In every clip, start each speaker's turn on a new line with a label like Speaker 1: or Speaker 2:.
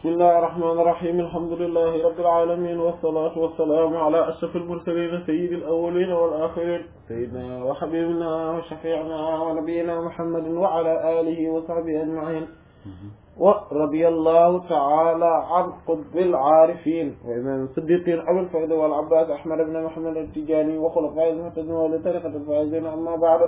Speaker 1: bismillahi irrahmani irrahim alhamdulilahi rabbil alamin wassalatu wassalamu ala ashraf almursalin sayyidi alawalin wal akhirin sayyidina wa habibina wa shafi'ina wa nabiyina muhammadin wa ala alihi wa sahbihi ajma'in wa radiyallahu ta'ala an qutbil arifin wa imam siddiqin abul fayd wal abbas ahmad ibn muhammad at-tijani wa khulafa'il muhtadin wa li tariqati al-faizin amma ba'du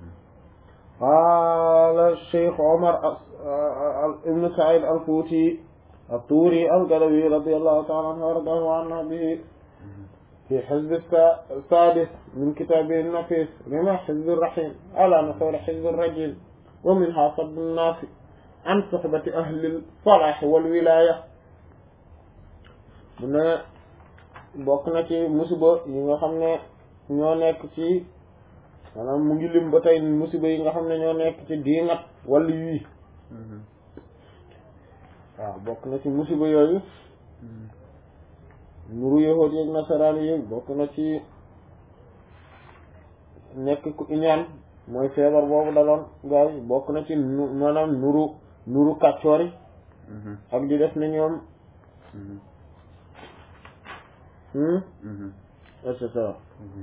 Speaker 1: قال الشيخ عمر ابن سعيد الفوتي الطوري القلوي رضي الله تعالى عنه وارضاه عنا به في حزب السادس من كتابه النفيس لما حزب الرحيم على نحور حزب الرجل ومنها صد الناس عن صحبة أهل الصلاح والولاية mu ne bokk na ci musiba yi nga xam ne ñoo nekk ci maanaam mu ngi lim ba tey musiba yi nga xam ne ñoo nekk ci diingat wala yii waaw bokk na ci musiba yooyu nuru yahuud yeeg nasaraan yi bokk na ci nekk ku iñaan mooy feebar boobu daloon gars yi bokk na ci maanaam nuru nuru kàccoor yi ak di def ne ñoom et cetera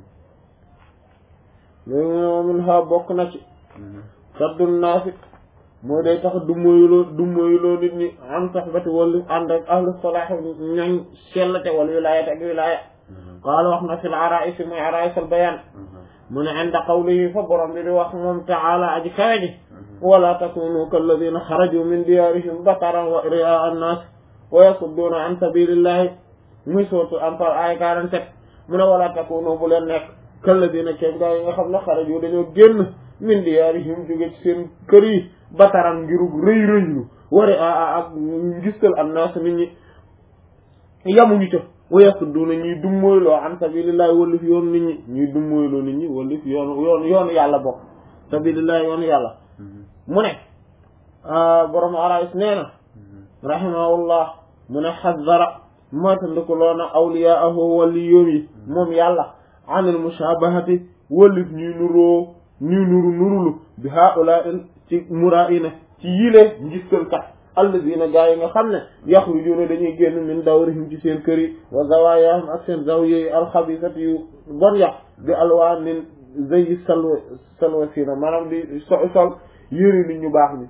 Speaker 1: léegi mu ne moomin ha bokk na ci saddu naasi mooy day tax du moyuloo du moyuloo nit ñi am saxbati wala ànd ak ahlu salaax ñooñ sellate wala wilaayat ak wilaaya qaala wax na fi l arais mooy arais al bayaan mu ne inda qawlihi fa borom bi di wax moom taala aji kawe ji wala takunu kalladina xaraju min diyaarihim bataran wa riaa annaas wa yasudduuna an sabilillahi muy sootu Anfal ay 47 mu ne wala takunu bu leen nekk kalladina keem gaa yi nga xam ne xaraju dañoo génn min diyaarihim jóge ci seen kër yi bataran ngirug rëy rëylu wari a ak ngistal annaas nit ñi yamuñu ca wayasudduna ñuy dummóoyloo an sabilillahi wallif yoonu nit ñi ñuy dummóoyloo nit ñi wallif yoonu yoonu yoonu yàlla bokk sabilillahi yoonu yàlla mu ne borom arais nee na rahimahullah mu ne xazzara moytandiku loona awliyaahu wali yoom yi moom yàlla anil mushabahati wallif ñuy nuroo ñuy nuru nurulu bi haula ci muraina ci yile ngistalkat alladina gaa yi nga xam ne yaxrujuuna dañuy génn min dawrihim ci seen kër yi wa zawayaahum ak seen zawiya yi alxabisati yu bon ya bi alwaanin zayi salwa salwa sina maanaam di so sol yëri nit ñu baax ñi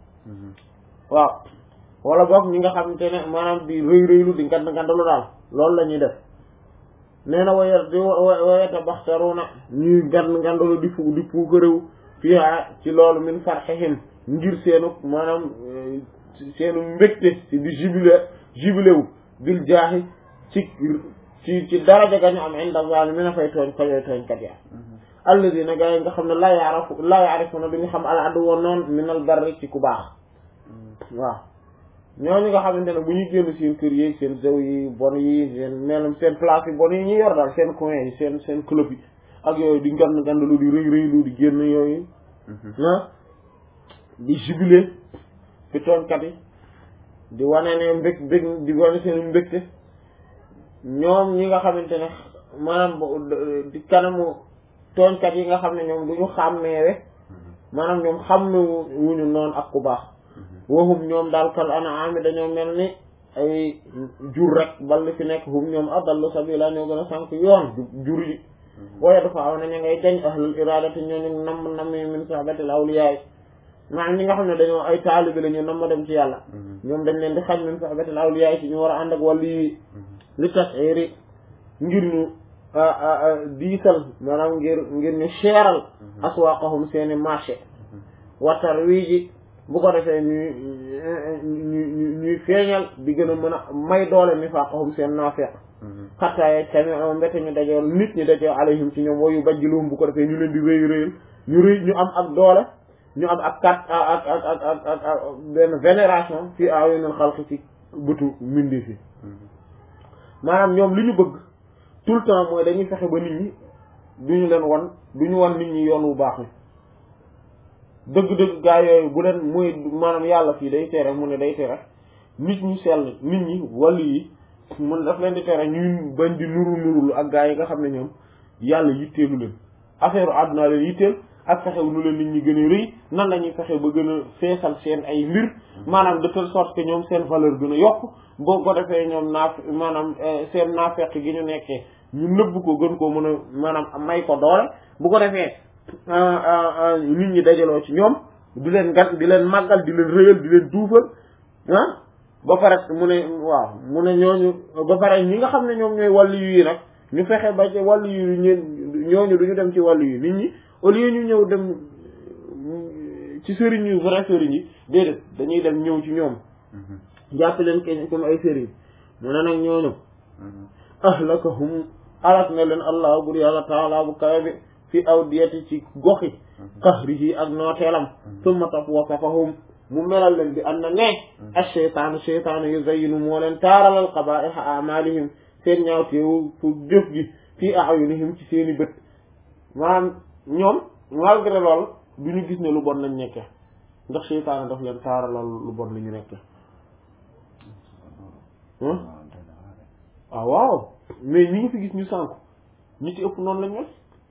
Speaker 1: waaw wala boog ñi nga xamante ne maanaam di rëy rëylu di ngand ngandalu daal loolu la ñuy def nee na waya di wayata baxtaruna ñuy ngand ngandalu di fu di puukaréew fiha ci loolu min farxihim ngir seenu maanaam seenu mbégte ci di jubile jubile wu bil jaaxi ci ci ci daraja ga ñu am inda zalimin fay tooñ fayooy tooñkat ya alladina gaa yi nga xam ne laa yaarafu laa yaarifuna duñu xam al addu woon noonu minal barri ci ku baax waaw ñooñu nga xamante ne bu ñu génn seen kër yi seen zaw yi bon yi seen melam seen place yi bon yi ñu yor daal seen coin yi seen seen club yi ak yooyu di ngand ngand lu di rëy rëy lu di génn yooyu ah di jubilé fi tooñkat yi di wane ne mbég mbég di wane seen mbégte ñoom ñi nga xamante ne maanaam di kanamu tooñkat yi nga xam ne ñoom du ñu xàmmeewe maanaam ñoom xàmme wuñu noonu ak ku baax waxum ñoom daal kal an'am dañoo mel ni ay jur rek bal fi nekk hum ñoom adallu sabila ñoo gën a sànk yoon jur yi waaye dafa aw na ña ngay jañ ahlul iradati ñooñu namm namm min sahbatil awliya maanaam ñi nga xam ne dañoo ay taalibi la ñu namm dem ci yàlla ñoom dañ leen di xañ min sahbatil awliya ci ñu war a ànd ak wàllu yi li tasiri ngir ñu diisal maanaam ngir ngir ñu seeral aswaqahum seeni marché watar wii ji bu ko defee ñuy ñuy ñuy feeñal di gën a mën a may doole mi faaqahum seen naafeq xattaaye tamit mbete ñu dajoo nit ñi dajoo alayhim ci ñoom wayu bajjiluhum bu ko defee ñu leen di rëy rëyal ñu rëy ñu am ak doole ñu am ak kat ak ak ak ak ak ak benn vénération fii ayunil xalqi ci bëtu mbindi fi maanaam ñoom li ñu bëgg tout le temps mooy dañuy fexe ba nit ñi duñu leen wan duñu wan nit ñi yoon wu baax wi dëgg-dëgg gaa yooyu bu leen muy maanaam yàlla fii day tere mu ne day tere nit ñu sell nit ñi wàllu yi mun daf leen di tere ñuy bañ di nuru nurulu ak gaa yi nga xam ne ñoom yàlla yitteelu leen affaire àdduna leen yitteel ak fexe nu leen nit ñi gën a rëy nan la ñuy fexe ba gën a feesal seen ay mbir maanaam de telle sorte que ñoom seen valeur gën a yokk boo ko defee ñoom naaf maanaam seen naafeq gi ñu nekkee ñu nëbb ko gën koo mën a maanaam may ko doole bu ko defee nit ñi dajaloo ci ñoom di leen gan di leen màggal di leen rëyal di leen duufal ah ba pare mu ne waaw mu ne ñooñu ba pare ñi nga xam ne ñoom ñooy wàllu yi nag ñu fexe ba ci wàllu yu ñeen ñooñu duñu dem ci wàllu yi nit ñi au lieu ñu ñëw dem ci sëriñ yu vrai sëriñ yi déedéet dañuy dem ñëw ci ñoom jàpp leen ke comme ay sëriñ mu ne nag ñooñu ahlakahum alak na leen allah bur yàlla taala bu kawe bi fi awdiyati ci goxi qahrihi ak nooteelam summa tap wasafahum mu melal leen bi am na ne ash-shaytaanu shaytaanu yuzayyinu moo leen taaralal qabaa'iha a'maalihim seen ñaawteewu pour jëf gi fii a'yunihim ci seeni bët maanaam ñoom malgré loolu du ñu gis ne lu bon lañ nekke ndax shaytaanu daf leen taaralal lu bon li ñu nekke ah waaw mais ñi ngi fi gis ñu sànku ñi ci ëpp noonu lañ mel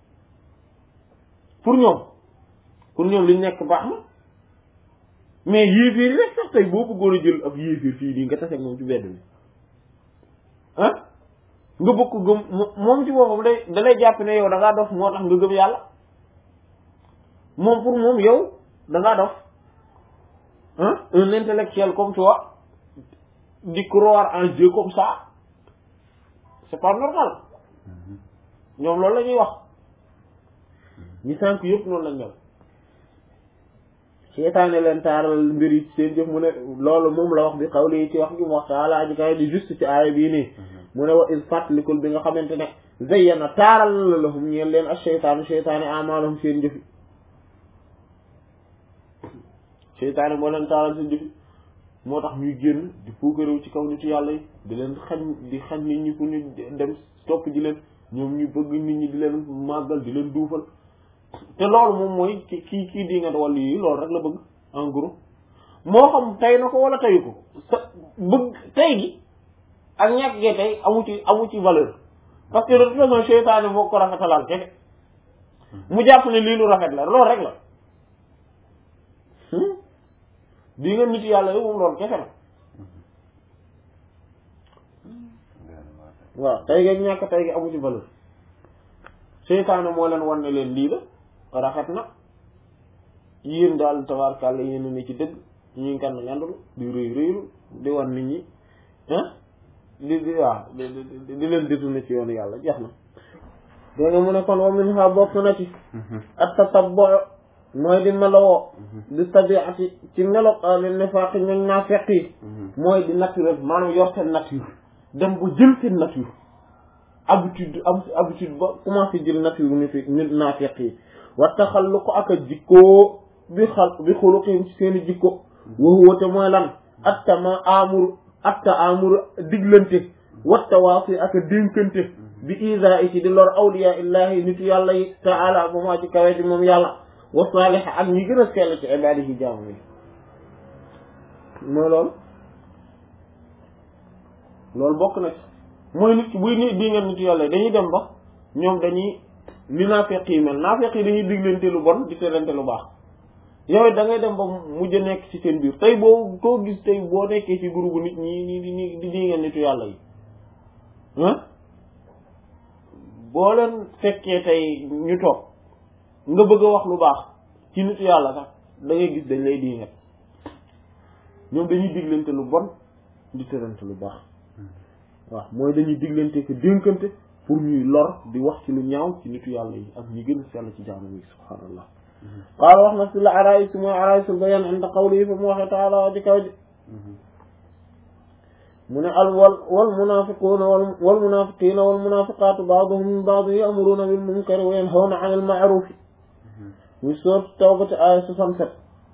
Speaker 1: pour ñoom pour ñoom liñ nekk baax na mais yéeféer yi rek sax tey boo bëggoon a jël ab yéeféer fii nii nga tase moom ci bedd bi ah nga bëgg ko gëm moom ci boppam day da lay jàpp ne yow da ngaa dof moo tax nga gëm yàlla moom pour moom yow da ngaa dof ah un intellectuel comme toi di croire en Dieu comme ça c'est pas normal ñoom loolu la ñuy wax ñi sànk yëpp noonu lañ mel seetaane leen taaral mbir yi seen jëf mu ne loolu moom la wax bi xawli yi ci wax gi mu wax taala aji kay di juste ci aaya bii nii mu ne wa il fàttalikul bi nga xamante ne zayyana taaral la lahum ñeel leen ak seytaanu seytaane amaalahum seen jëfi seytaane moo leen taaral seen jëfi moo tax ñuy génn di puukaréew ci kaw nitu yàlla yi di leen xañ di xañ nit ñi pour ñu dem topp ji leen ñoom ñu bëgg nit ñi di leen màggal di leen duufal te loolu moom mooy ki kii kii di nga wàllu yi loolu rek la bëgg en gros moo xam tey na ko wala teyu ko sa bëgg tey gi ak ñàkk gee tey amu ci amu ci valeur parce que de toute façon seytaane moo ko rafetalal kese mu jàpp ne lii lu rafet la loolu rek la di nga nit yàlla yow moom loolu kese la waaw tey gi ñàkk tey gi amu ci valeur seytaane moo leen wan ne leen lii la rafet na yéen daal tabaarkàlla yéen a ne ci dëgg ñu ngi kan ngandul di rëy rëylu di wan nit ñi ah di di waaw di leen détourné ci yoonu yàlla jeex na dégg nga mu ne kon wa min ha bokk na ci at tatabbu mooy di melowoo di tabiati ci melo li nifaaqi ñoom naa feq yi mooy di naturel maanaam yor seen nature dem bu jël seen nature habitude am habitude ba commencé jël nature ni fi nit naa feq yi wa taxallu ko ak a jikkoo bi xal bi xuluqihim ci seen i jikko waxuwate mooy lan attama amur atta amur diglante watta waasi ak a dénkante bi isa i ci di lor awliya illahi nitu yàlla yi taala ba maa ci kawe ci moom yàlla wa saaliha ak ñi gën a sell ci ibaadihi jaamu yi mooy loolu loolu bokk na ci mooy nit ki buy nit di ngeen nitu yàlla yi dañuy dem ba ñoom dañuy ni naafeq yi mel naafeq yi dañuy diglante lu bon di terante lu baax yow da ngay dem ba mujj nekk ci seen biir tey boo koo gis tey boo nekkee ci groupe nit ñi ñi di di di ngeen nitu yàlla yi ah boo leen fekkee tey ñu toog nga bëgg a wax lu baax ci nitu yàlla sax da ngay gis dañ lay diingat ñoom dañuy diglante lu bon di terante lu baax waaw mooy dañuy diglante ko dénkante pour ñuy lor di wax ci lu ñaaw ci nitu yàlla yi ak ñi gën a sell ci jaamu yi subhaanallah qaala wax na si la araïs mooy araïsul bayan inda qawlihi fa mu waxee taala waa ji kaw ji mu ne al wal wal munafiquuna wal wal munafiqiina wal munafiqaatu baaduhum min baad ya'muruuna bil munkari wa yanhawna anil ma'ruuf muy soot tawbati aaya 67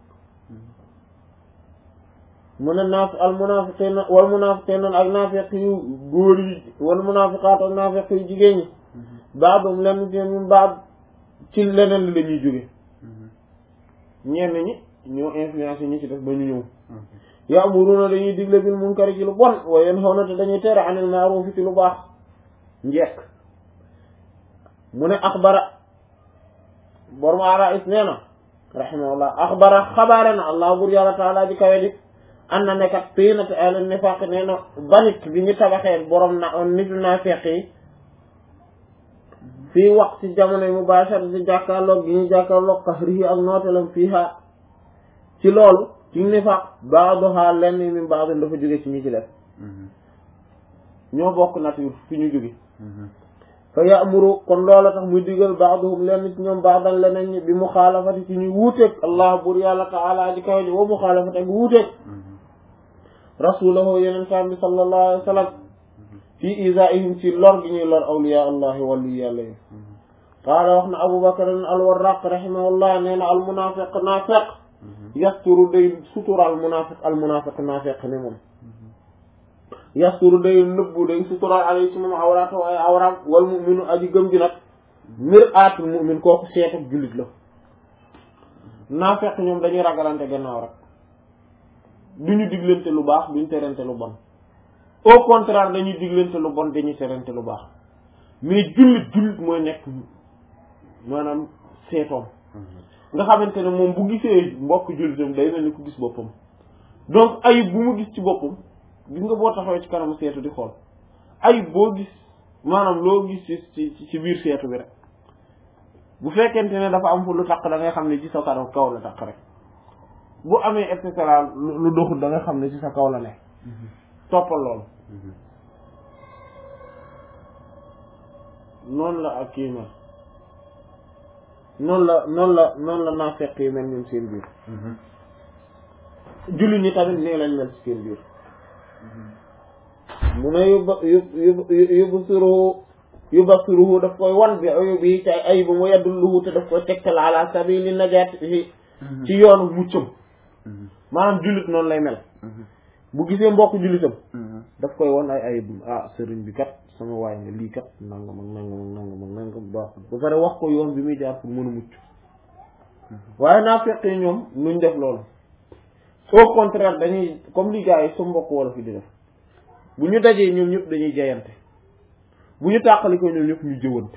Speaker 1: mu ne naaf al munafiqiina wal munafiqiina ak naafiq yu góor yi wal munafiqaatu ak naafiq yu jigéen ñi baaduhum lenn ci min baad ci leneen li la ñuy jóge ñenn ñi ñoo influencé ñi ci def ba ñu ñëw ya'muruna dañuy digle bil munkari ci lu bon wa yanhawna te dañuy tere anil ma'ruf ci lu baax njekk mu ne axbara borom ara is nee na rahimahullah axbara xabaare na allah bur yàlla taala ji kawe ji an na nekkat tiinati ahli nifaq nee na banit bi ñu tabaxee borom na nitu naafeq yi fii wax ci jamono yi mubashara ci jàkkaarloog gi ñu jàkkaarloog qahrihi ak nootelam fiiha ci loolu ci nifaq baaduha lenn min baadin dafa jóge ci ñi ci def ñoo bokk nature fi ñu jóge fa ya'muru kon loola tax muy digal baaduhum lenn ci ñoom baadan leneen ñi bi muxaalafati ci ñuy wuuteeg allah bur yàlla taala ji kaw ji wa muxaalafati ak wuuteeg rasulahu yeneen saam bi sallallahu alayhi wa sallam fii isaihim ci lor gi ñuy lor awliya allahi wali yàlla yi qaala wax na abu bakar alwarraq rahimahullah nee na al munafiq naafiq yasturu day sutural munafiq al munafiq naafiq ni moom yasturu day nëbbu day sutural alay ci moom awraat ay awraam wal muminu aji gëm ji nag mir aatul mumin kooku seetuk jullit la naafiq ñoom dañuy ragalante gannaaw rek duñu diglante lu baax duñu terante lu bon au contraire dañuy diglante lu bon dañuy terante lu baax mais jullit jullit mooy nekk maanaam seetoom nga xamante ne moom bu gisee mbokk jullitam day mel ni ku gis boppam donc ayib bu mu gis ci boppam gis nga boo taxawee ci kanamu seetu di xool ayib boo gis maanaam loo gis ci ci ci biir seetu bi rek bu fekkente ne dafa am fu lu taq da ngay xam ne ci sa kanam kaw la taq rek bu amee et cetera lu doxul da nga xam ne ci sa kaw la ne toppal loolu noonu la ak kii mel noonu la noonu la noonu la naafeq yi mel ñun seen biir julli ñi tamit nii lañ mel ci seen biir mu ne yubba yub yubsiruhu yubsiruhu daf koy wan bi ayub yi ci ay ayib mu yaddulluhu te daf koy tegtal ala sabili najaat ci yoonu muccam maanaam jullit noonu lay mel bu gisee mbokk jullitam daf koy won ay ayibum ah sëriñ bi kat sama waay nga lii kat nangam ak nangam ak nangam ak nangam baaxul ba pare wax ko yoon bi muy jaar pour mën a mucc waaye naa fekk ñoom nuñ def loolu au contraire dañuy comme li gars yi sa mbokk wala fi di def bu ñu dajee ñoom ñëpp dañuy jayante bu ñu tàqali ko ñoom ñëpp ñu jëwante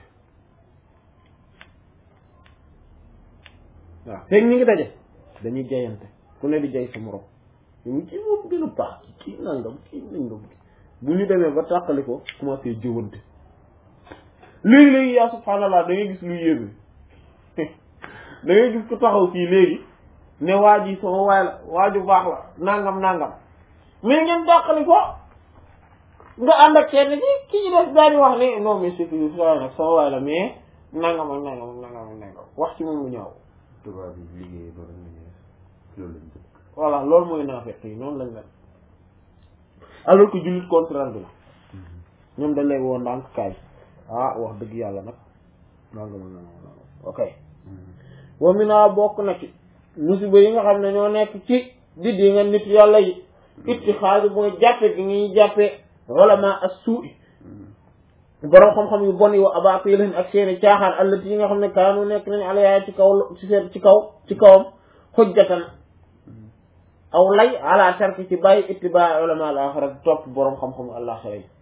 Speaker 1: waaw feeg ñu ngi daje dañuy jayante ku ne di jay sa morom ñu ci moom gën a baax kii nangam kii nangam bu ñu demee ba tàqali ko commencé jëwante léegi-léegi yaa subhaanallah da ngay gis lu yéeme da ngay gis ku taxaw fii léegi ne waa ji sama waay la waa ju baax la nangam nangam mais ngeen tàqali ko nga ànd ak kenn ki ki ñu def daal di wax ne non mais c'est que sa nag sama waay la mais nangam ak nangam ak nangam ak nangam wax ci moom lu ñaaw
Speaker 2: tubaab yi liggéey ba loolu lañ bëgg
Speaker 1: voilà loolu mooy naafeq yi noonu lañ mel alors que jullit contraire bi la ñoom dañ lay woon ndànk kaay ah wax dëgg yàlla nag nangam ak nangam ok wa mina bokk na ci musiba yi nga xam ne ñoo nekk ci di di nga nit yàlla yi itti xaalis mooy jàppe gi ñuy jàppe ulama as-su'i borom xam-xam yu bon yi wa abatilin ak seeni caaxaan allati yi nga xam ne kaanu nekk nañ alayaa ci kaw ci seen ci kaw ci kawam xujjatan aw lay ala tarki ci bàyyi ittibaa ulama al axira topp borom xam-xam àlaxira yi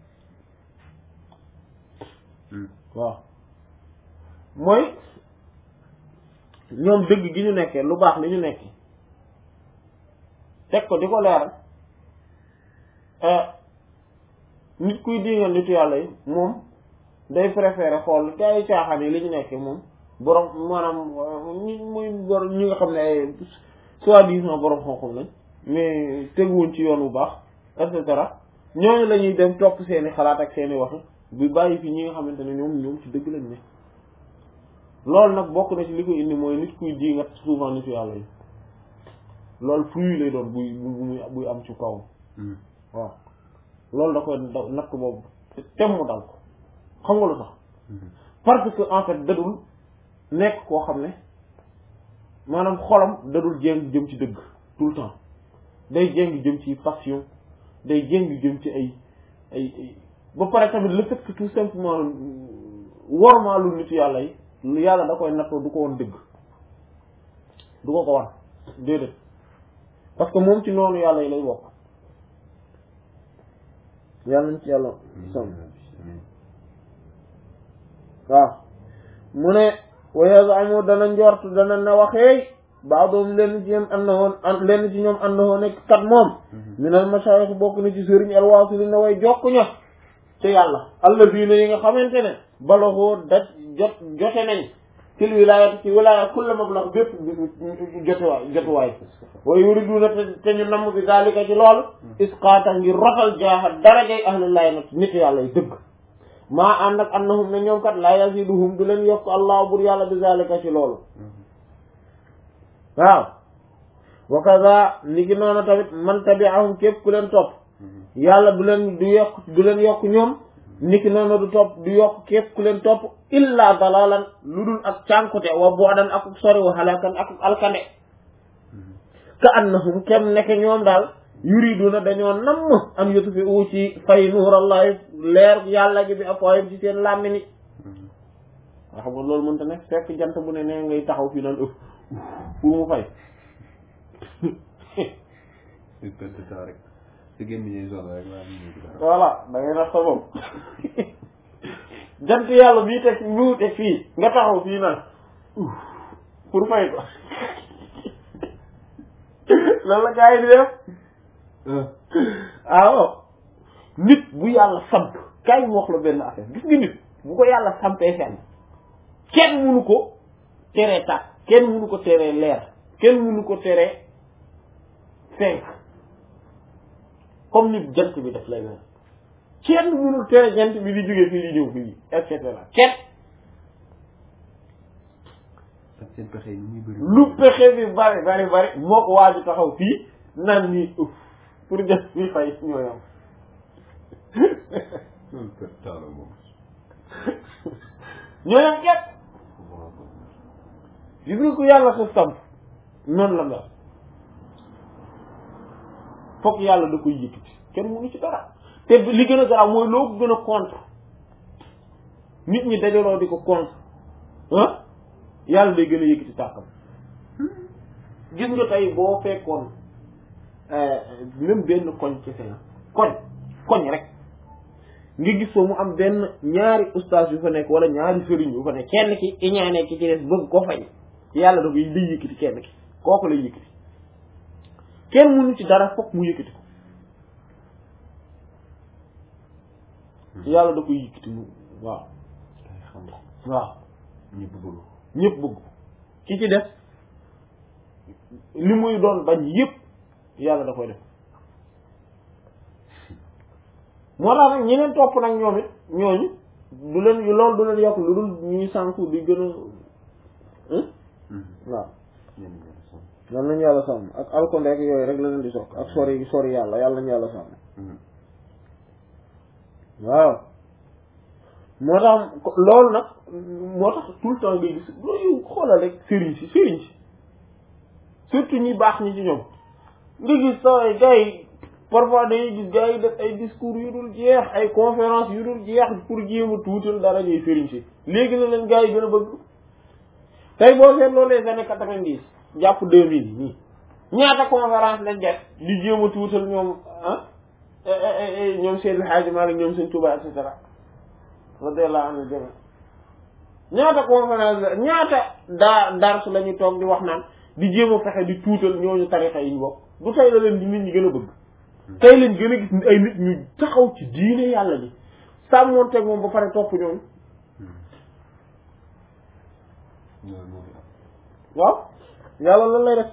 Speaker 1: waaw mooy ñoom dëgg gi ñu nekkee lu baax li ñu nekkee teg ko di ko leeral nit kuy dingal nitu yàlla yi moom day préféré xool gaa yi caaxaan yi li ñu nekkee moom borom maanaam ñi muy borom ñi nga xam ne ay soi-disant borom xam-xam lañ mais teguwuñ ci yoon bu baax et cetera ñooñu la ñuy dem topp seeni xalaat ak seeni wax bi bàyyi fi ñi nga xamante ne ñoom ñoom ci dëgg lañ ne loolu nag bokk na ci li ko indi mooy nit kuy di nga souvent nitu yàlla yi loolu fruit lay doon buy buy buy am ci kawam waaw loolu da koy da natt boobu tem mu dal ko xam nga lu tax parce que en fait dadul nekk koo xam ne maanaam xolam dadul jéng jëm ci dëgg tout le temps day jéng jëm ci passion day jéng jëm ci ay ay ay ba pare tamit le fait que tout simplement wormaalu nitu yàlla yi yàlla da koy nattoo du ko woon dëgg du ko ko wan déedéet parce que moom ci noonu yàlla yi lay bokk yàlla nañ ci yàlla som waaw mu ne wa yazamu dana njort dana na waxeey baadoom lenn ci ñoom annahu lenn ci ñoom annahu nekk kat moom minal mashaayix bokk na ci sëriñ alwaasili na way jokk ña ci yàlla allazina yi nga xamante ne balaxoo daj jot jote nañ fil wilayat ci wilaya kulla mablax bépp jotuwaay jotuwaay wa yuriduna te ñu namm bi zalika ci loolu isqaata ngir rotal jaaxa darajay ahlillahi nag nit yàlla yi dëgg maa ànd ak annahum ne ñoom kat laa yaziduhum du leen yokk allah bur yàlla bi zalika ci loolu waaw wa kaza ni ki noonu tamit man tabi'ahum képp ku leen topp yàlla du leen du yokk du leen yokk ñoom niki noonu du topp du yokk képp ku leen topp illa dalalan lu dul ak cànkute wa boodan ak sori wa halakan ak alkande ka annahum kem nekk ñoom daal yuriduna dañoo namm an yutfi u ci fay nuurallahi leer yàlla gi bi afwaayim ci seen làmmi ni nga xam nga loolu mënta ne fekk jant bu ne nee ngay taxaw fii naan ëf pour mu fay
Speaker 2: une perte de temps rek sa gémmiñ soxla rek waaye ñu ngi dara
Speaker 1: voilà da ngay nax sa bopp jant yàlla bii teg ñu teg fii nga taxaw fii naan pour fay ko loolu la gars yi di def waaw nit bu yàlla samp kaay mu wax la benn affaire gis nga nit bu ko yàlla sampee fenn kenn munu ko teree tàkk kenn munu ko teree leer kenn munu ko teree fenk comme nit jant bi daf lay mel kenn munul tere jant bi di jógee fii di ñëw fii et cetera kenn
Speaker 2: ak seen pexe yi ni muy bëri
Speaker 1: lu pexe bi bari bari bari moo ko waaju taxaw fii naan nii uf pour jant bi fay ñooyam
Speaker 2: loolu perte de temps la moom
Speaker 1: ñooyam kenn gis nga ko yàlla sa samp noonu la mel fokk yàlla da koy yëkkati kenn mënu ci dara te li gën a garaaw mooy loo ko gën a contre nit ñi dajaloo di ko contre ah yàlla day gën a yëkkati tàkkam gis nga tey boo fekkoon même benn koñ ci seen koñ koñ rek nga gis fa mu am benn ñaari ustaas yu fa nekk wala ñaari sëriñ yu fa nekk kenn ki iñaane ki ci des bëgg ko fañ yàlla da koy day yëkkati kenn ki kooku lay yëkkati kenn mënu ci dara fokk mu yëkkati ko yàlla da koy yëkkati mu waaw
Speaker 2: day xam
Speaker 1: waaw
Speaker 2: ñëpp bëgg ko
Speaker 1: ñëpp bëgg ko ki ci def li muy doon bañ yëpp yàlla da koy def moo tax nag ñeneen topp nag ñoom it ñooñu du leen loolu du leen yokk lu dul ñuy sànku di gën a waaw
Speaker 2: ñenn ñi la sonn
Speaker 1: lan nañu yàlla sàmm ak alkonde ak yooyu rek la leen di sokk ak sori sori yàlla yàlla nañu yàlla sàmm waaw moo tax loolu nag moo tax tout le temps ngay gis loolu xoolal rek sëriñ si sëriñ si surtout ñi baax ñi ci ñoom nga gis saway gars yi parfois dañuy gis gars yi def ay discours yu dul jeex ay conférence yu dul jeex pour jéem a tuutal dara ñuy sëriñ si léegi la leen gars yi gën a bëgg tey boo seetloo les années quatre-vingt-dix jàpp deux mille nii ñaata conférence lañ def di jéem a tuutal ñoom ah ñoom Seydil Hadji Malick ñoom Sëñ Touba et cetera radiyallahu anhu jami ñaata conférence la ñaata daa dars la ñu toog di wax naan di jéem a fexe di tuutal ñooñu tarixa yi ñu bokk du tey la leen di nit ñi gën a bëgg tey lañ gën a gis ay nit ñu taxaw ci diine yàlla bi sàmmoonteeg moom ba pare topp ñooñu
Speaker 2: loolu moo fi am
Speaker 1: waaw yàlla lan lay def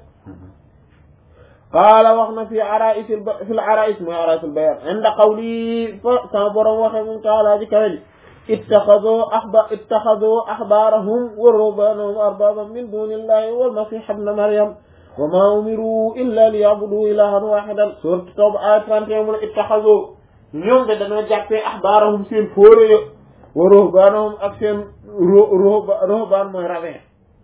Speaker 1: qaala wax na fi arais fi l arais mooy arais al bayan inda qawli fa sama borom waxe moom taala ji kawe ji ittaxadoo axba ittaxadoo axbaarahum wa ruhbaanahum arbaban min duni illahi walmasih ibna maryam wa ma umiru illa li yabudu ilahan waxidan sourate tawba aya 31 mu ne ittaxadoo ñoom de dañoo jàppee axbaarahum seen fóore yo wa ruhbaanahum ak seen ruhbaan mooy ravin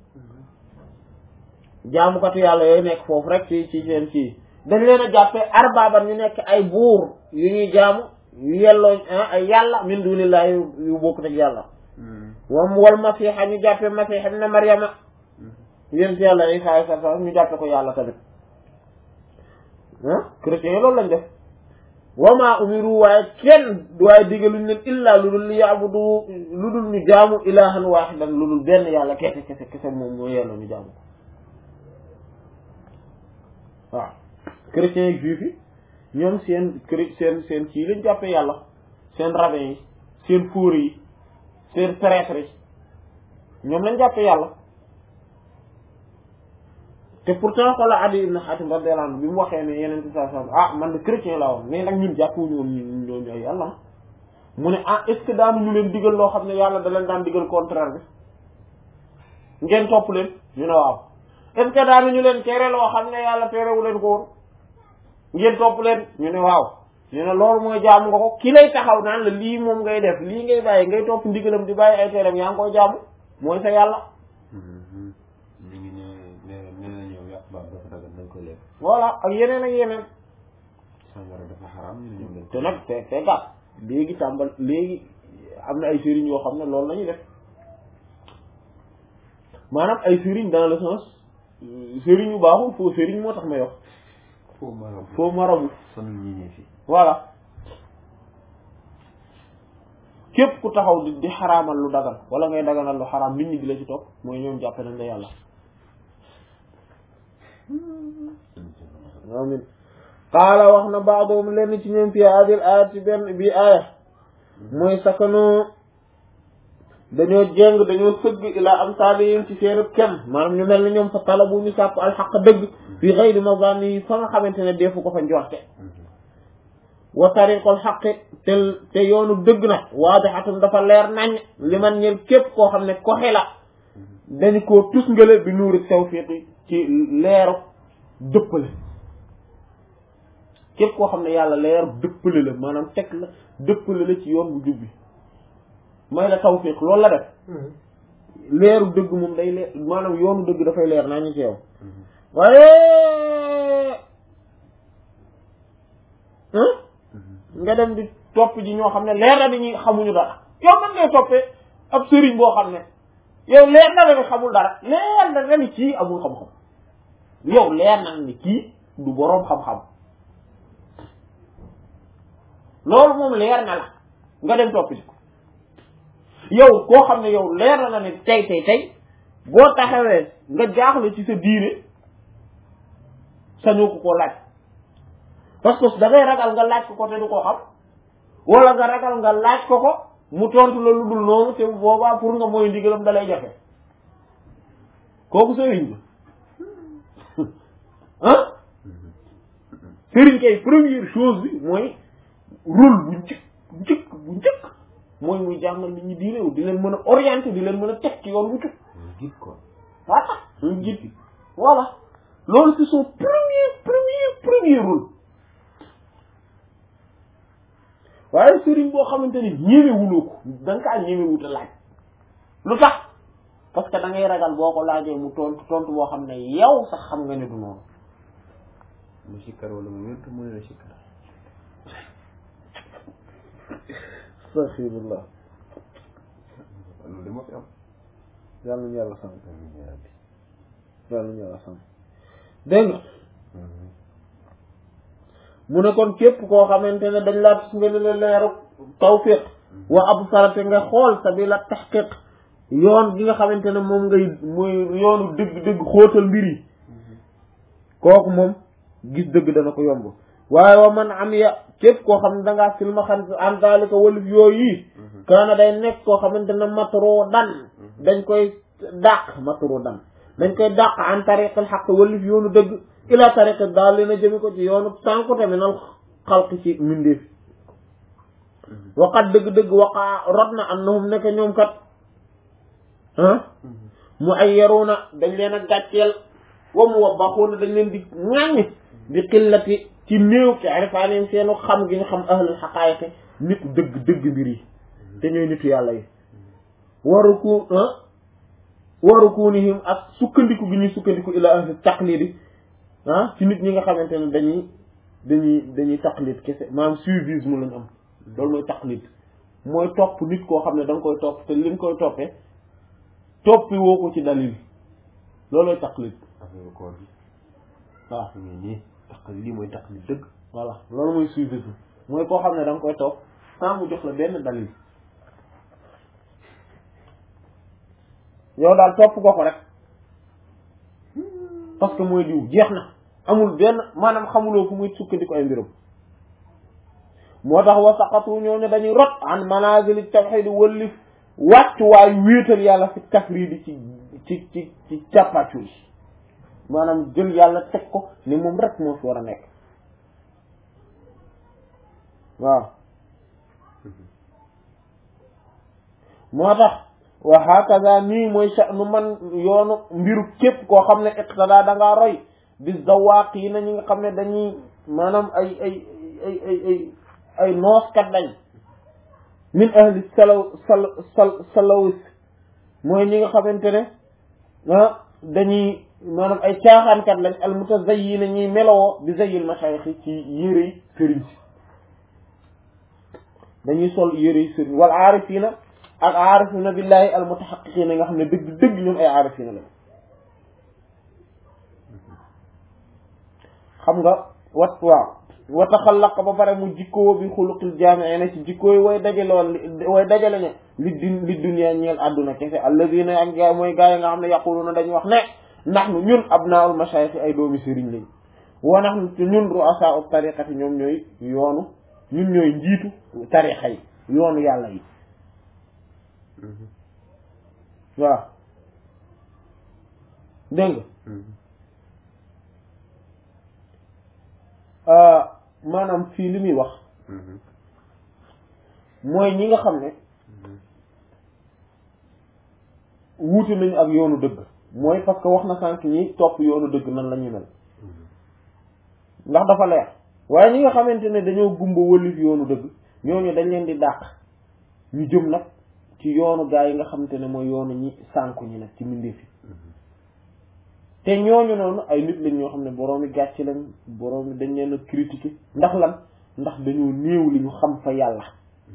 Speaker 1: jaamukatu yàlla yooyu nekk foofu rek ci ci seen ci dañ leen a jàppee arbaaban ñu nekk ay buur yu ñuy jaamu yu yelloo ay yàlla min dunillahi yu bokkut ak yàlla wam wal masiixa ñu jàppee masiix ibn maryama yéen ci yàlla isa alayhi salaam ñu jàppe ko yàlla tamit ah chrétiens yi loolu lañ def wama umiru waaye kenn waaye digaluñ leen illa lu dul li yaabudu lu dul ñu jaamu ilahan wahidan lu dul benn yàlla kese kese kese moom moo yelloo ñu jaamu ko waaw chrétiens yi juifs yi ñoom seen chré seen seen kii lañ jàppee yàlla seen rabbin yi seen fóore yi seen prêtre yi ñoom lañ jàppee yàlla te pourtant xoola Adi ibn Hatim radiyallahu anhu bi mu waxee ne yeneen ci saa saa ah man de chrétien la woon mais nag ñun jàppuñu woon ñun ñooñu ay yàlla mu ne ah est ce que daanu ñu leen digal loo xam ne yàlla da leen daan digal contraire bi ngeen topp leen ñu ne waaw est ce que daanu ñu leen tere loo xam ne yàlla terewu leen ko woon ngeen topp leen ñu ne waaw ñu ne loolu mooy jaamu nga ko ki lay taxaw naan la lii moom ngay def lii ngay bàyyi ngay topp ndigalam di bàyyi ay tereem yaa ngi koy jaamu mooy sa yàlla
Speaker 2: ñu ngi ne ne ne na ñoom yàq baab dafa dagal nañ ko lekk
Speaker 1: voilà ak yeneen ak yeneen
Speaker 2: sàngara dafa xaraam ñu ne ñoom lañ
Speaker 1: te nag te te gàtt léegi tàmbal léegi am na ay sëriñ yoo xam ne loolu la ñuy def maanaam ay sëriñ dans le sens sëriñ yu baaxul foo sëriñ moo tax may wax
Speaker 2: foo marabu
Speaker 1: foo marabu
Speaker 2: sonal ñi ñi fi
Speaker 1: voilà képp ku taxaw di di xaraamal lu dagal wala ngay daganal lu xaraam nit ñi di la ci topp mooy ñoom jàppe nañ la yàlla amin qaala wax na baadoom lenn ci ñoom fi adil ayat ci benn bi aaya mooy sakano dañoo jéng dañoo sëgg ilaa am saalihim ci seen kem maanaam ñu mel ni ñoom fa talabu ñu sàpp alxaq dëgg fi xëyri mazani yi fa nga xamante ne defu ko fa njorte wa tariqul xaqi te te yoonu dëgg nag waadixatum dafa leer nañ li man ñel képp koo xam ne koxe la dañu koo tusngale bi nuuri tawfiqi ci leeru dëppale képp koo xam ne yàlla leeru dëppale la maanaam teg la dëppale la ci yoon bu jubbi may la tawfiq loolu la def leeru dëgg moom day leer maanaam yoonu dëgg dafay leer naa ñu ci yow waaye nga dem di topp ji ñoo xam ne leer na ni xamuñu dara yow man ngay toppee ab sëriñ boo xam ne yow leer na la ni xamul dara leer na la ni kii amul xam-xam yow leer na ni kii du boroom xam-xam loolu moom leer na la nga dem topp ji ko yow koo xam ne yow leer na la ne tey tey tey boo taxawee nga jaaxle ci sa diine sañoo ko koo laaj parce que da ngay ragal nga laaj ko ko te du ko xam wala nga ragal nga laaj ko ko mu tontu la lu dul noonu te boobaa pour nga mooy ndigalam da lay jafe kooku sëriñ la ah sëriñ kay première chose bi mooy rôle bu njëkk bu njëkk bu njëkk mooy muy jàngal nit ñi diine wu di leen mën a orienter di leen mën a teg ci yoon bu jub
Speaker 2: gis ko
Speaker 1: voilà un guide bi voilà loolu c'est son premier premier premier rôle waaye sëriñ boo xamante ni ñemewuloo ko da nga kaa ñemewuta laaj lu tax parce que da ngay ragal boo ko laajee mu tontu tontu boo xam ne yow sax xam nga ne du noonu
Speaker 2: mu sikkar wala mu wértu mu ne la sikkar
Speaker 1: astaghfirullah
Speaker 2: loolu de moo fi am
Speaker 1: yàlla nañu yàlla sàmm
Speaker 2: amiin yaa rabbi
Speaker 1: yàlla nañu yàlla sàmm dégg nga mu ne kon képp koo xamante ne dañ laa tus nga la leeru tawfiq wa absarate nga xool sabila tahqiq yoon gi nga xamante ne moom ngay mooy yoonu dëgg dëgg xóotal mbir yi kooku moom gis dëgg dana ko yomb waaye wa man am ya képp koo xam ne dangaa silma xan an dalika walif yooyu yi kaana day nekk koo xamante ne matro dan dañ koy dàq matro dan dañ koy dàq an tariqal xaq walif yoonu dëgg ila tariqi daal leen a jëmi ko ci yoonu sànkute minal xalq ci mindeef waqat dëgg-dëgg waqaa rot na annahum nekk ñoom kat ah mu ay yaruuna dañ leen a gàcceel wa mu wabbaxuuna dañ leen di ŋàññ di xillati ci néew ci arifaanim seenu xam gi ñu xam ahlul xaqaayiqi nitu dëgg dëgg mbir yi te ñooy nitu yàlla yi waru ku waru kunihim ak sukkandiku gi ñuy sukkandiku ila ahli taqlidi ah ci nit ñi nga xamante ne dañuy dañuy dañuy taqlid kese maanaam suivisme lañ am loolu mooy taqlid mooy topp nit koo xam ne da nga koy topp te li nga koy toppee toppi woo ko ci dalil loolooy taqlid
Speaker 2: affaire koor gi
Speaker 1: waaw
Speaker 2: ñu ngi nii taq lii mooy taq li dëgg
Speaker 1: voilà loolu mooy suivisme mooy koo xam ne da nga koy toog sans mu jox la benn dalil yow daal topp ko ko rek parce que mooy diw jeex na amul benn maanaam xamuloo fu muy sukkandiku ay mbirum moo tax wa saqatu ñooñu dañuy rot an manazili tawhid wëllif wàccu waayu wéetal yàlla fi tafridi ci ci ci ci càppaccu yi maanaam jël yàlla teg ko ni moom rek moo fi war a nekk waaw moo tax wa hakaza nii mooy sha'nu man yoonu mbiru képp koo xam ne iqtada da ngaa roy bis zawaaq yi na ñi nga xam ne dañuy maanaam ay ay ay ay ay ay nooskat lañ min ahli salaw sal sal salawis mooy ñi nga xamante ne ah dañuy maanaam ay caaxaankat lañ al mutazayyina ñuy melowoo bi zayyil mashayikh ci yérey sëriñ si dañuy sol yérey sëriñ wal aarifina ak aarifina billahi al mutahaqiqina nga xam ne dëgg dëgg ñoom ay aarifina lañ xam nga wat waaw wa taxallaqa ba pare mu jikkoo bi xuluqil jaami'ina ci jikkooy way dajale woon way dajale ne li din li dunya ñeel àdduna kese alladina ak gaa mooy gaa yi nga xam ne yaquluna dañu wax ne nahnu ñun abnaul mashayikh ay doomi sëriñ lañ wa nahnu ñun ru'asa'u tariqati ñoom ñooy yoonu ñun ñooy njiitu tariqa yi yoonu yàlla yi waaw dégg nga maanaam fii li muy wax mooy ñi nga xam ne wuute nañu ak yoonu dëgg mooy parce que wax na sànq ñi topp yoonu dëgg nan la ñuy mel ndax dafa leer waaye ñi nga xamante ne dañoo gumba wëlif yoonu dëgg ñooñu dañ leen di dàq ñu jëm nag ci yoonu gaa yi nga xamante ne mooy yoonu ñi sànku ñi nag ci mbindeef yi te ñooñu noonu ay nit lañ ñoo xam ne boroomi gàcc lañ boroomi dañ leen a critiquer ndax lan ndax dañoo néew li ñu xam fa yàlla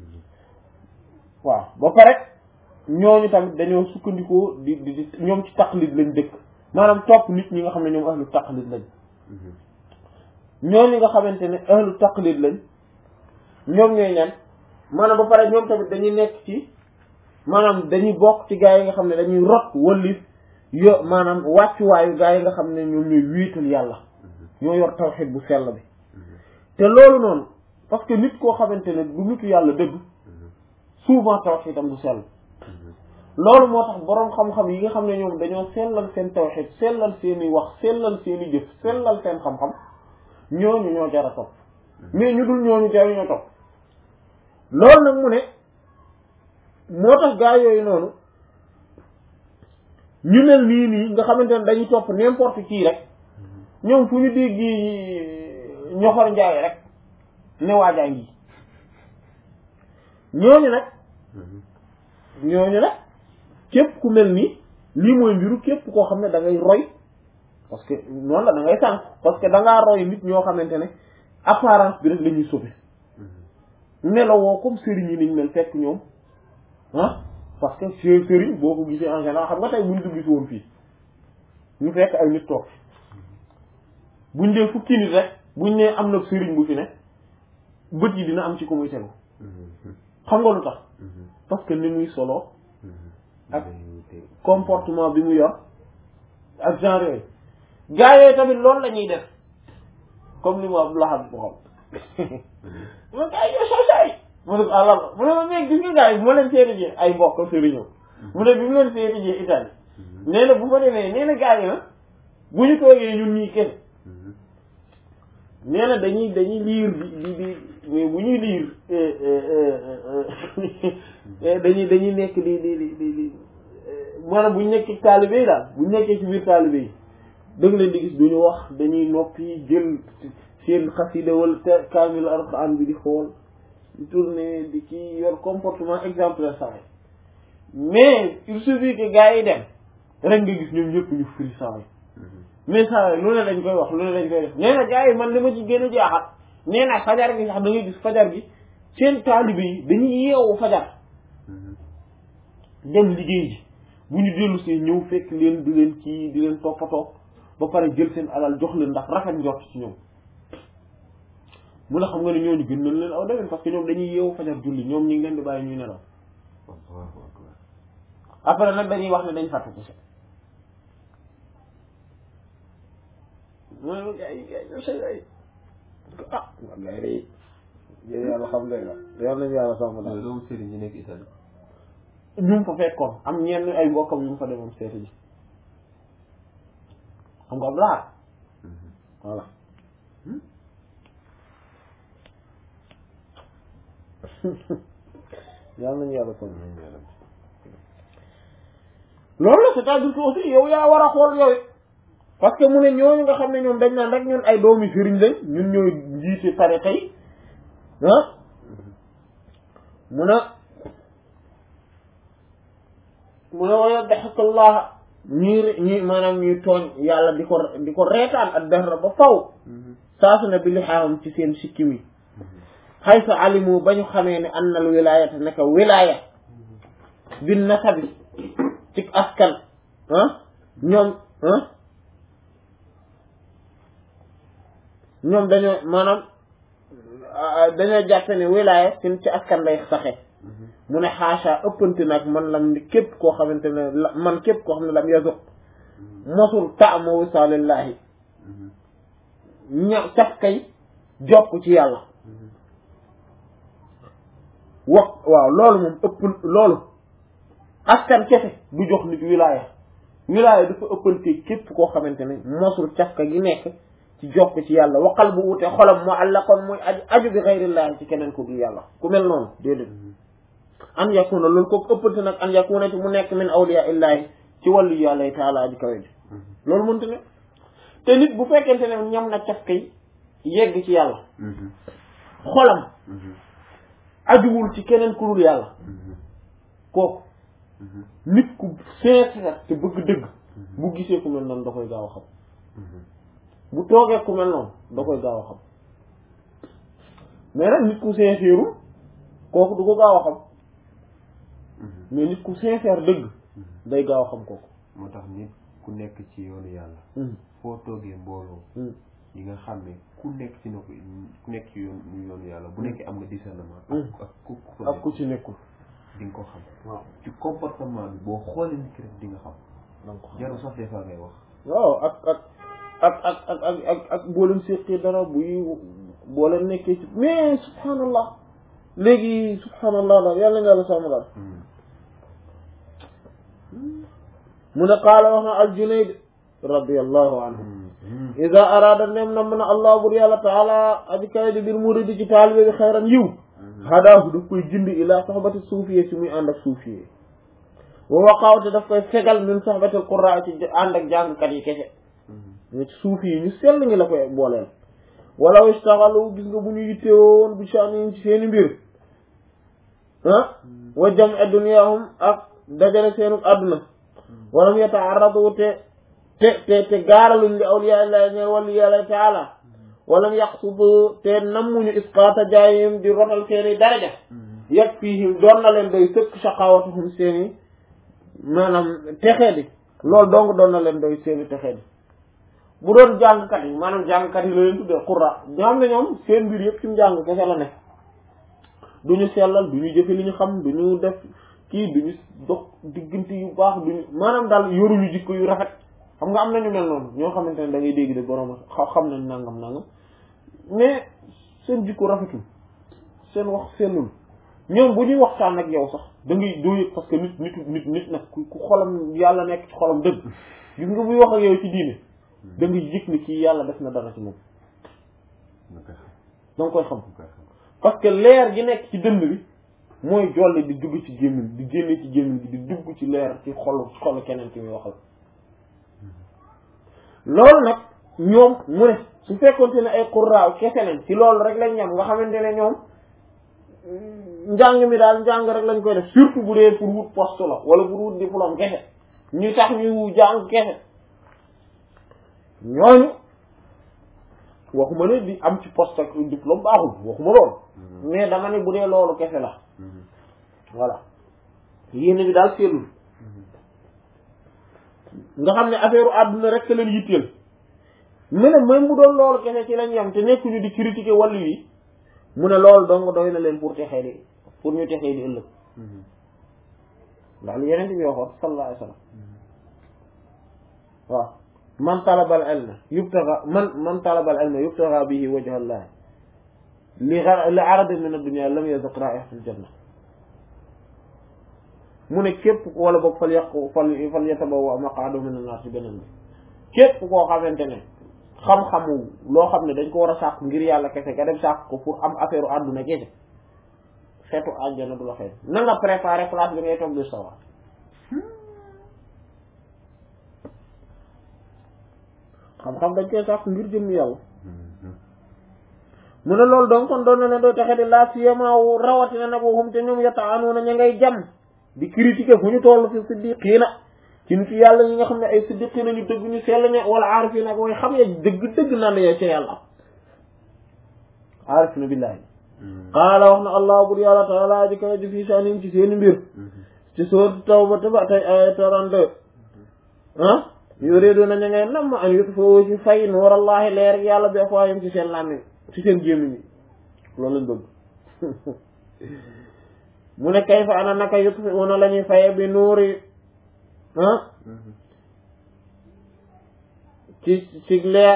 Speaker 1: waaw ba pare ñooñu tamit dañoo sukkandikoo di di di ñoom ci taqlid lañ dëkk maanaam topp nit ñi nga xam ne ñoom ahlu taqlid lañ ñooñu nga xamante ne ahlu taqlid lañ ñoom ñooy ñan maanaam ba pare ñoom tamit dañuy nekk ci maanaam dañuy bokk ci gaa yi nga xam ne dañuy rot wallif yo maanaam wàccuwaayu gaa yi nga xam ne ñoom ñooy wéetal yàlla ñoo yor tawxid bu sell bi te loolu noonu parce que nit koo xamante ne du nitu yàlla dëgg souvent tawxidam du sell loolu moo tax boroom xam-xam yi nga xam ne ñoom dañoo sellal seen tawxid sellal seeni wax sellal seeni jëf sellal seen xam-xam ñooñu ñoo jar a topp mais ñu dul ñooñu jaru ñoo topp loolu nag mu ne moo tax gaa yooyu noonu ñu mel nii nii nga xamante ne dañuy topp n'importe qui rek ñoom fu ñu dégg ñoxor njaay rek ne waajaa ngi ñooñu nag ñooñu nag képp ku mel nii lii mooy mbiru képp koo xam ne da ngay roy parce que noonu la da ngay sànq parce que da ngaa roy nit ñoo xamante ne apparence bi rek la ñuy sauver melowoo comme sëriñ yi niñ mel fekk ñoom ah parce que së sëriñ boo ko gisee en général xam nga tey buñ dugg si woon fii ñu fekk ay nit toog buñ dee fukki nit rek buñ nee am na sëriñ bu fi ne bët yi dina am ci ko muy tegu xam nga lu tax parce que ni muy solo ak comportement bi mu yor ak genre yooyu gaa yooyu tamit loolu la ñuy def comme li mu Abdou Lahad bu xam ma gaa yi yoo saay mu ne àlla mu ne ma mais gis nga gaa yi bu ma leen seeti ji ay mbokk sëriñoo mu ne bi mu leen seeti ji Italie nee na bu ma demee nee na gaa yi na bu ñu toogee ñun ñii kenn nee na dañuy dañuy liir di di di mais bu ñuy liir dañuy dañuy nekk di di di di di maanaam bu ñu nekkee taalibe yi daal bu ñu nekkee ci biir taalibe yi dëgg leen di gis duñu wax dañuy noppi jël seen xasida wala kaamil alxuraan bi di xool di tourner di kii yor comportement exemplaire saa mais il suffit que gars yi dem rek nga gis ñoom ñëpp ñu firi saa mais saa lu ne lañ koy wax lu ne lañ koy def nee na gars yi man li ma ci gën a jaaxal nee na fajar gi sax da ngay gis fajar gi seen taalibe yi dañuy yeewu fajar dem liggéey ji bu ñu dellu see ñëw fekk leen di leen kii di leen toppatoo ba pare jël seen alal jox leen ndax rafet njort ci ñoom mu ne xam nga ne ñooñu gën nañ leen aw demin parce que ñoom dañuy yeewu fajar julli ñoom ñu ngi leen di bàyyi ñuy nelaw
Speaker 2: Allahu akbar
Speaker 1: après nag dañuy wax ne dañ fàtte ci mooy ay ay say ay ah waa gars yi day yàlla xam ne la yal nañu yàlla sàmm daal
Speaker 2: loolu sëriñ ñi nekk Italie
Speaker 1: ñu mu fa fekkoon am ñenn ay mbokkam yu mu fa demoon seeti ji xam nga Abdoulaye voilà yal nañu yàlla sàmm loolu la c'est-à-dire que aussi yow yaa war a xool yow it parce que mu ne ñooñu nga xam ne ñoom dañ naan rek ñun ay doomi sëriñ lañ ñun ñooy njiite tariqa yi ah mu ne mu ne waya daxakallah ñuy ñi maanaam ñuy tooñ yàlla di ko di ko reetaan ak dara ba faw saasu ne bi li xaamam ci seen sikki mi xay sa alimu ba ñu xamee ne annal wilayata naka wilaya bin nasabi ci askan ah ñoom ah ñoom dañoo maanaam dañoo jàppe ne wilaya sin ci askan lay saxe mu ne xaasa ëppante nag man lam ni képp koo xamante ne la man képp koo xam ne lam yazuq mosul taama wisaalillahi ña saf kay jokk ci yàlla wax waaw loolu moom ëpp loolu askan kese du jox nit wilaya wilaya dafa ëppante képp koo xamante ne mosul cafka gi nekk ci jokk ci yàlla waqal bu wute xolam mu àllaqoon muy aju aju bi xayrillahi ci keneen ku dul yàlla ku mel noonu déedéet an yakuna loolu kooku ëppante nag an yakuna ci mu nekk min awliya illahi ci wàllu yàlla yi taala aji kawe ji loolu mënta ne te nit bu fekkente ne ñam na cafka yi yegg ci yàlla xolam ajuwul ci keneen ku dul yàlla kooku nit ku sincère te bëgg dëgg bu gisee ku mel noonu da koy gaaw a xam bu toogee ku mel noonu da koy gaaw a xam mais nag nit ku sincère kooku du ko gaaw a xam mais nit ku sincère dëgg day gaaw a xam kooku
Speaker 2: moo tax nit ku nekk ci yoonu yàlla foo toogee mbooloo yi nga xam ne ku nekk ci na ko ku nekk ci yoon yoonu yàlla bu nekkee am nga discernement ak ak ku ku
Speaker 1: ak ku ci nekkul
Speaker 2: di nga ko xam
Speaker 1: waaw
Speaker 2: ci comportement bi boo xoolee nit ki rek di nga xam
Speaker 1: da nga ko xam
Speaker 2: jarul sax des fois ngay wax
Speaker 1: waaw ak ak ak ak ak ak ak ak boo leen séqee dara buy boo leen nekkee ci mais subhanallah léegi subhanallah daal yàlla nga la sàmm daal mu ne qaala wax na al junayd radiallahu anhu ida arada nem na mën a allah bur yàlla taala aji kawe di bir muridi ci taalibe bi xayran yiw hadaahu daf koy jindi ila soxbati suufiye si muy ànd ak suufiye wa waqaawte daf koy fegal min soxbati qurra ci ànd ak jàngkat yi kese ñu suufi yi ñu sell ngi la koy booleel walaw istaxalu gis nga bu ñu yittewoon bu sha'nin ci seeni mbir ah wa jam'a dunyahum ak dajale seenu àdduna walam yata'arradu te te te te gaaraluñ li awliya illahi ñeen wàllu yàlla taala walam yaqsudu te nammuñu isqaata jaayim di rotal seeni daraja yag fiihim doon na leen doy sëkk shaqawatuhum seeni maanaam texee di loolu dong doon na leen doy seeni texee di bu doon jàngkat yi maanaam jàngkat yi la leen tuddee qurra ñoo xam ne ñoom seen mbir yëpp ci mu jàng kese la nekk du ñu sellal du ñu jëfe li ñu xam du ñu def kii du ñu dox diggante yu baax du ñu maanaam daal yoruñu jikko yu rafet xam nga am nañu mel noonu ñoo xamante ne da ngay dégg de borom xam nañ nangam nangam mais seen jikko rafetul seen wax sellul ñoom bu ñuy waxtaan ak yow sax da ngay doo yëg parce que nit nit nit nit nag ku ku xolam yàlla nekk ci xolam dëgg gis nga buy wax ak yow ci diine da ngay yëg ni kii yàlla def na dara ci moom
Speaker 2: nga koy xam
Speaker 1: da nga koy xam
Speaker 2: nga koy xam
Speaker 1: parce que leer gi nekk ci dënn bi mooy jolle di dugg ci gémmiñ di génne ci gémmiñ gi di dugg ci leer ci xolu xolu keneen ki muy waxal loolu nag ñoom mu ne su fekkonte ne ay qurraaw kese lañ ci loolu rek lañ ñam nga xamante ne ñoom njàng mi daal njàng rek lañ koy def surtout bu dee pour wut poste la wala pour wut diplôme kese ñu tax ñu jàng kese ñooñu waxuma ne di am ci poste ak diplôme baaxul waxuma loolu mais dama ne bu dee loolu kese la voilà yéene bi daal seetlul nga xam ne affaire àdduna rek leen yitteel mu ne même bu doon loolu kese ci lañ yam te nekkuñu di critiquer wàllu yi mu ne loolu dong doy na leen pour texee di pour ñu texee di ëllëg ndax li yeneen bi waxoon sallallahu alayhi wa sallam waaw man talabal ilma yubtaga man man talabal ilma yubtaga bihi wajha allah li li arad min ad-dunya lam yazaq ra'ihatal janna mu ne képp wala boog fal yàqu fal fal yatabawwa maq'adahu min an-nar ci beneen bi képp koo xamante ne xam-xamu loo xam ne dañ ko war a sàkk ngir yàlla kese nga dem sàkk ko pour am affaire u àdduna kese xeetu àjjana du la xëy na nga préparé place bi ngay toog di sawar xam-xam dañ koy sàkk ngir jëm yàlla mu ne loolu donc kon doon na ne doo taxe di laa siyamaawu rawatina nag waxum te ñoom yata'anuuna ña ngay jam di critiquer fu ñu toll fi siddiqiina ci nit yàlla ñi nga xam ne ay siddiqiina ñu dëgg ñu sell ña wala aarifiina ak way xam ya dëgg dëgg naan ya ca yàlla aarifiina billaahi qaala wax na allah bur yàlla taala aji kawe ji fii saanim ci seeni mbir ci sourate Tawba ba tey ay 32 ah yuriduuna ña ngay nam an yutfa'u ci fay nuurallahi leer yàlla bi afwaahim ci seen làmmiñ ci seen gémmiñ ñi loolu lañ bëgg mu ne kayfa ana naka yutfi'una la ñuy faye bi nuuri ah ci ci leer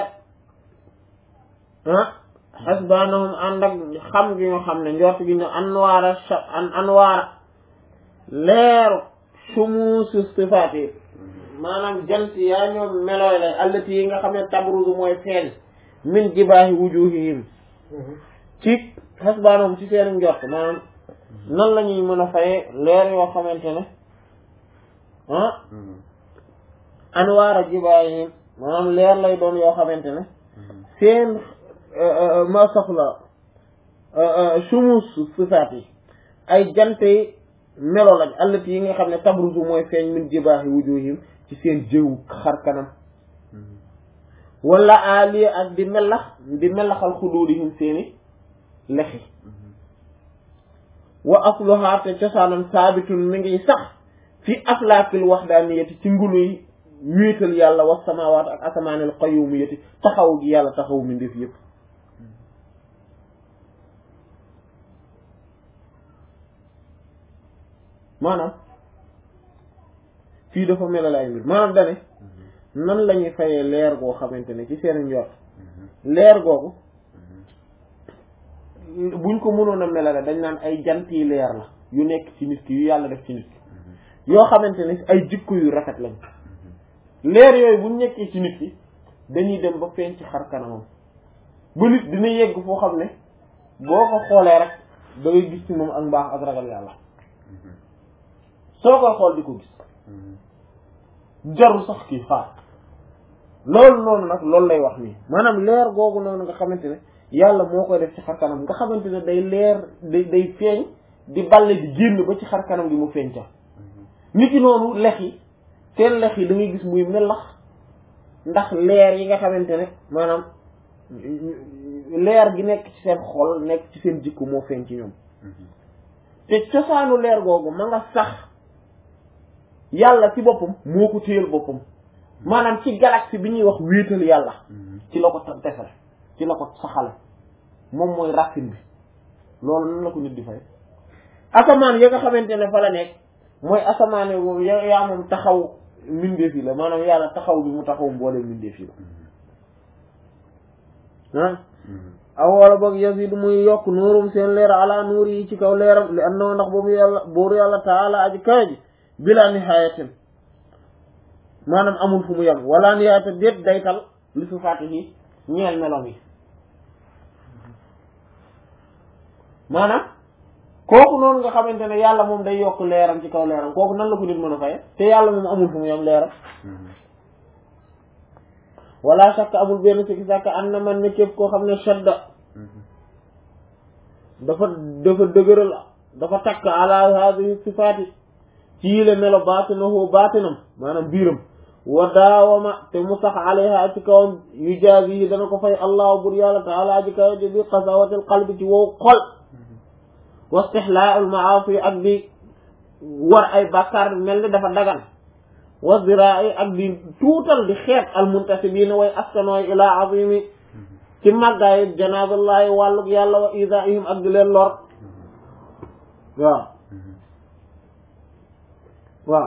Speaker 1: ah xasbanahum ànd ak xam gi ñu xam ne njort gi ñu anwaara an anwaara leeru sumuusu sifaat yi maanaam jant yaa ñoom melooy lay allati yi nga xam ne tabruzu mooy feeñ min jibaahi wujuhihim ci xasbanahum ci seen njort maanaam nan la ñuy mën a faye leer yoo xamante ne ah anwaara jibaayihim maanaam leer lay doon yoo xamante ne seen ma soxla sumus sifaat yi ay jante melo lañ allati yi nga xam ne tabruzu mooy feeñ min jibaahi wujuhihim ci seen jëw xar kanam wala ali ak di melax di melaxal xuduudihim seeni lexi wa asluha te cosaanam saabitun mi ngi sax fi aflaakil waxdaaniyati ci ngulu yi wéetal yàlla wa samawaat ak asamaanil qayyumiyati taxaw gi yàlla taxaw mi ndef yëpp maanaam fii dafa melal ay mbir maanaam dane nan la ñuy fayee leer goo xamante ne ci seen njort leer googu buñ ko mënoon a melale dañ naan ay jant yi leer la yu nekk ci nit ki yu yàlla def ci nit ki yoo xamante ne ay jikko yu rafet lañ leer yooyu buñ nekkee ci nit ki dañuy dem ba feeñ ci xar kanamam ba nit dina yegg foo xam ne boo ko xoolee rek da ngay gis ci moom ak mbaax ak ragal yàlla soo koy xool di ko gis jarul sax kii xaar loolu noonu nag loolu lay wax nii maanaam leer googu noonu nga xamante ne yàlla moo koy def ci xar kanam nga xamante ne day leer day day feeñ di balle di génn ba ci xar kanam gi mu feeñ ca nit ki noonu lex yi seen lex yi da ngay gis muy melax ndax leer yi nga xamante ne maanaam leer gi nekk ci seen xol nekk ci seen jikko moo feeñ ci ñoom te cosaanu leer googu ma nga sax yàlla ci boppam moo ko téyel boppam maanaam ci galaxie bi ñuy wax wéetal yàlla ci la ko defal ci la ko saxale moom mooy racine bi loolu nan la ko nit di fay asamaan ya nga xamante ne fa la nekk mooy asamaan yi ya yaa moom taxaw mbindeef yi la maanaam yàlla taxaw bi mu taxaw mboole mbindeef yi la ah aw wala boog yazidu muy yokk nuurum seen leer ala nuur yi ci kaw leeram li annahu ndax boobu yàlla buuru yàlla taala aji kawe ji bila nihayatin maanaam amul fu mu yem wala nihaayata déet daytal li su faati yi ñeel melom yi maanaam kooku noonu nga xamante ne yàlla moom day yokk leeram ci kaw leeram kooku nan la ko nit mën a faye te yàlla moom amul fu mu yem leeram wala shakka amul benn sikki sàkk am na man ne képp koo xam ne shadda dafa dafa dëgëral dafa takk ala hadihi sifaati ci yile melo baatinahu baatinam maanaam biiram wa daawama te mu sax alayha ci kawam yu jaazi yi dana ko fay allahu bur yàlla taala ji kaw ji bi qasawatil qalbi ci wow xol wa istixlaa'ul maasi ak di war ay bàkkaar mel ni dafa dagan wa ziraa ak di tuutal di xeet al muntasibiina way askanooy ilaa azimi ci màggaay janaaballahi wàlluk yàlla wa isaihim ak di leen lor waaw waaw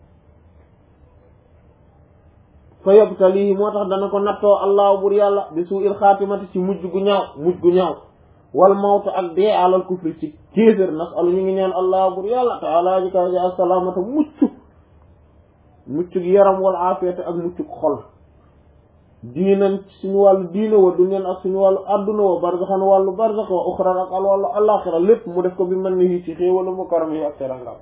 Speaker 1: fa yabtalihi moo tax dana ko nattoo allahu bur yàlla bi suu il xaatimati ci mujj gu ñaaw mujj gu ñaaw wal mawtu ak dee alal kufri ci kéefér nasalu ñu ngi ñaan allahu bur yàlla taala ji kaw ji assalaamata mucc muccug yaram wal aafiyata ak muccug xol diinan suñu wàllu diine wa dunyan ak suñu wàllu adduna wa barzaxan wàllu barzax wa uxran ak al wàllu alaxira lépp mu def ko bi mën ni ci xéewalu mu karam yi ak terangam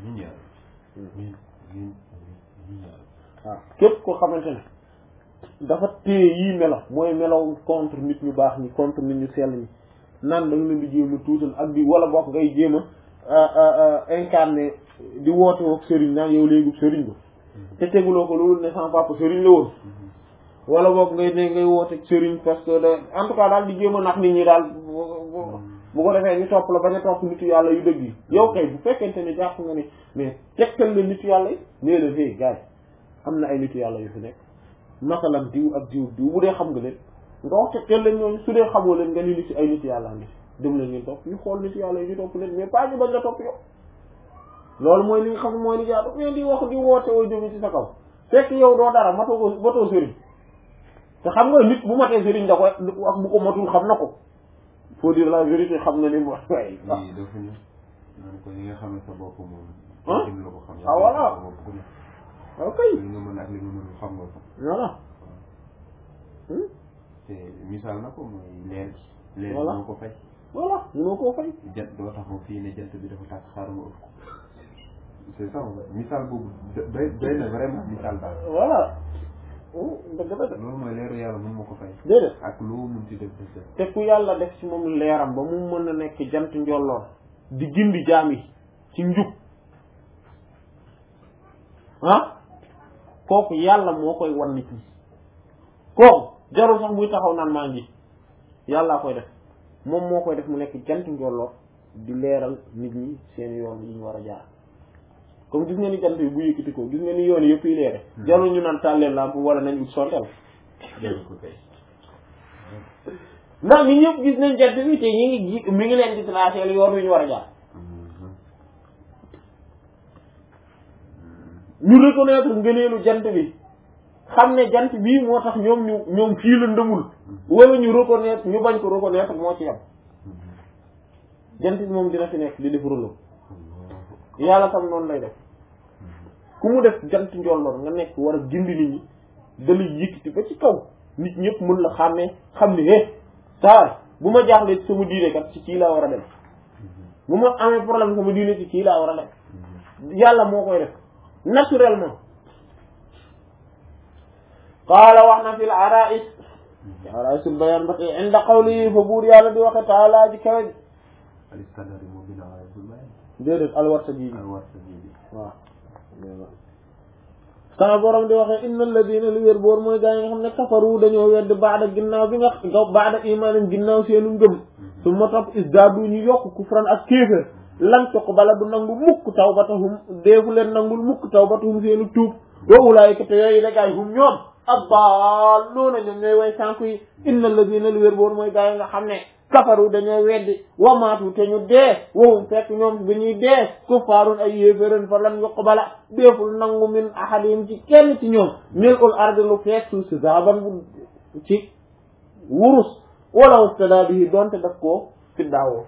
Speaker 1: waaw képp ko xamante ne dafa téye yii melo mooy melaw contre nit ñu baax ñi contre nit ñu sell ñi naan da nga leen di jéem a tuutal ak di wala bokk ngay jéem a incarné di woote woog sëriñ naan yow léegi sëriñ ba te teguloo ko loolu ne sama papa sëriñ la woon wala boog ngay ne ngay woote sëriñ parce que da en tout cas daal di jéem a nax nit ñi daal bu ko defee ñu topp la bañ a topp nitu yàlla yu dëgg yi yow kay bu fekkente ne jàpp nga ne mais tegtal la nitu yàlla yi nee la fee gars yi am na ay nitu yàlla yu fi nekk masalan diw ak diw diw bu dee xam nga leen nga wax tegtal leen ñooñu su dee xamoo leen nga ni nit ay nitu yàlla ngi dem leen ngeen topp ñu xool nitu yàlla yi ñu topp leen mais pas ñu bañ la topp yow loolu mooy li nga xam mooy li jaadu mais di wax di woote woo jóge ci sa kaw fekk yow doo dara matoo ko matoo sëriñ te xam nga nit bu matee sëriñ da koy ak bu ko matul xam na ko faut dire la vérité xam na li mu wax waaye
Speaker 2: lii dafa ñu naan ko li nga xam ne sa bopp moom
Speaker 1: ah
Speaker 2: gën la ko xam
Speaker 1: ah voilà
Speaker 2: sa bopp ku ne
Speaker 1: ok
Speaker 2: li nga mën ak li nga mënul xam nga ko
Speaker 1: voilà
Speaker 2: te misaal na ko mooy leer gi leer gi
Speaker 1: Voilà.
Speaker 2: moo ko fay
Speaker 1: voilà mënoo koo fay
Speaker 2: jant doo taxaw fii ne jant bi dafa tàkk xaaral ma ëpp ko c'est ça misaal boobu doy doy na vraiment misaal daal
Speaker 1: voilà dëgg la de
Speaker 2: loolu mooy leeru yàlla mun ma ko fay
Speaker 1: déedéet
Speaker 2: ak loo mun ci def def def
Speaker 1: te ku yàlla def ci moom leeram ba mu mën a nekk jant njolloor di gindi jaam yi ci njub ah kooku yàlla moo koy wan nit ñi kooku jarul sax muy taxaw naan maa ngi yàllaa koy def moom moo koy def mu nekk jant njolloor di leeral nit ñi seen yoon yi ñu war a jaar comme gis nga ni jant bi bu yëkkati ko gis nga ni yoon yëpp yi leere jarul ñu naan tàlleen lamp wala nañ ut sontel
Speaker 2: jël ko kay
Speaker 1: ndax ñi ñëpp gis nañ jant bi te ñi ngi ji mi ngi leen di tracé yoon wi ñu war a jaar ñu reconnaître ngëneelu jant bi xam ne jant bii moo tax ñoom ñu ñoom fii la ndëmul wala ñu reconnaître ñu bañ ko reconnaître moo ci yam jant bi moom dina fi nekk di def rôle yàlla tam noonu lay def ku mu def jant njolloor nga nekk war a gindi nit ñi dalay yëkkati ba ci kaw nit ñëpp mën la xàmmee xam ne eh saa bu ma jaaxlee ci sama diine kat ci kii laa war a dem bu ma amee problème sama diine ci kii laa war a dem yàlla moo koy def naturellement qaala wax na fil arais ci araisul bayan ba tey inda qawli fa buur yàlla di waxe taala ji kawe
Speaker 2: aliskandar yi moo gën a waaye bul bàyyi
Speaker 1: déedéet alwarta ji bi
Speaker 2: al war sa ji bi
Speaker 1: waaw sama borom di waxee inna alladina li wér boor mooy gaa yi nga xam ne kafaru dañoo wedd baada ginnaaw bi nga nga baada imaanin ginnaaw seenu ngëm su ma topp isdaadu ñu yokk kufran ak kéefër lan tuqbala du nangu mukk tawbatahum deefu leen nangul mukk tawbatahum seenu tuub wa ulaayika te yooyu la gaay hum ñoom addaalluuna ñoom ñooy way sànku yi inna alladina li wér boor mooy gaa yi nga xam ne kafaru dañoo weddi wamaatu te ñu dee wowum fekk ñoom bi ñuy dee kuffaarun ay yéeféren fa lan yuqbala deeful nangu min ahadihim ci kenn ci ñoom mil ul ardi lu fekk suuf si zaban bu ci wurus wala ustada bihi donte daf koo fiddaawoo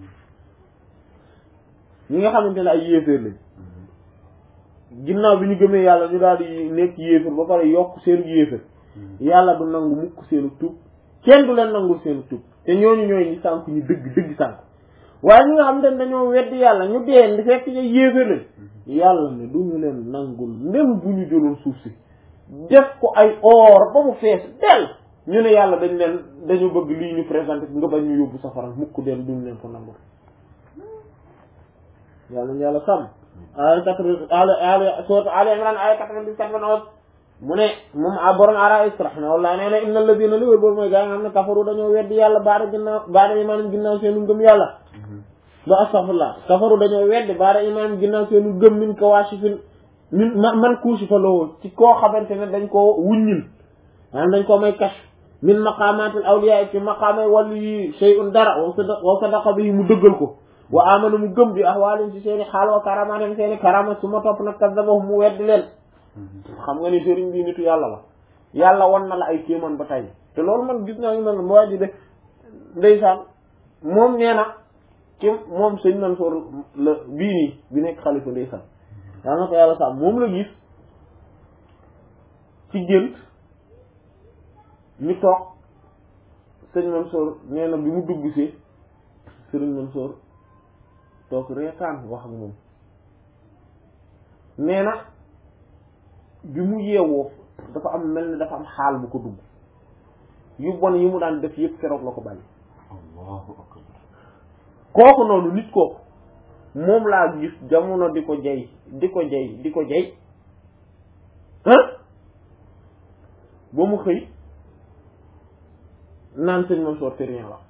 Speaker 1: ñi nga xamante ne ay yéeféer lañ ginnaaw bi ñu gëmee yàlla ñu daal di nekk yéeféer ba pare yokk seenu yéeféer yàlla du nangu mukk seenu tuub kenn du leen nangul seenu tuub te ñooñu ñooy ñi sànk ñu dëgg dëgg sànk waaye ñi nga xam ne dañoo weddi yàlla ñu dee ndi fekk ñu yéeféer lañ yàlla ne du ñu leen nangul même bu ñu jëloon suuf si def ko ay or ba mu fees del ñu ne yàlla dañ leen dañu bëgg lii ñu présenté nga bañ ñu yóbbu safara mukk del duñu leen ko nangul yàlla ñu yàlla sàmm ay quatre al al sourate Al Imran ay quatre-vingt-dix-sept mu ne moom a borom ara rahimahullah nee na inna alladina li wér boobu mooy gaa yi nga xam ne kafaru dañoo weddi yàlla baada ginnaaw baada imaanam ginnaaw seenu ngëm yàlla ba astaghfirullah kafaru dañoo weddi baada imaanam ginnaaw seenu ngëm min ko waasifin min man kuusi fa loo ci koo xamante ne dañ koo wuññil maanaam dañ koo may kas min maqamatil awliya ci maqaamay wàllu yi shay'un dara wa sadaqa wa sadaqa bi mu dëggal ko wa amana mu gëm bi ahwaalin ci seeni xaal wa karamatin seeni karama su ma topp nag kazzabahum mu weddi leen xam nga ni sëriñ bi nitu yàlla la yàlla wan na la ay kéemaan ba tey te loolu man gis naa ñu mel ne waa ji de ndeysaan moom nee na ci moom sëñ Mansour la bii nii bi nekk xalifa ndeysaan daa na ko yàlla sax moom la gis ci gént ñu toog sëñ Mansour nee na bi mu dugg si sëriñ Mansour toog reetaan wax ak moom nee na bi mu yeewoo dafa am mel ni dafa am xaal bu ko dugg yu bon yi mu daan def yëpp keroog la ko bàyyi
Speaker 2: allahu akbar
Speaker 1: kooku noonu nit kooku moom laa gis jamono di ko jay di ko jay di ko jay ah ba mu xëy naan sëñ Mansour c'est rien la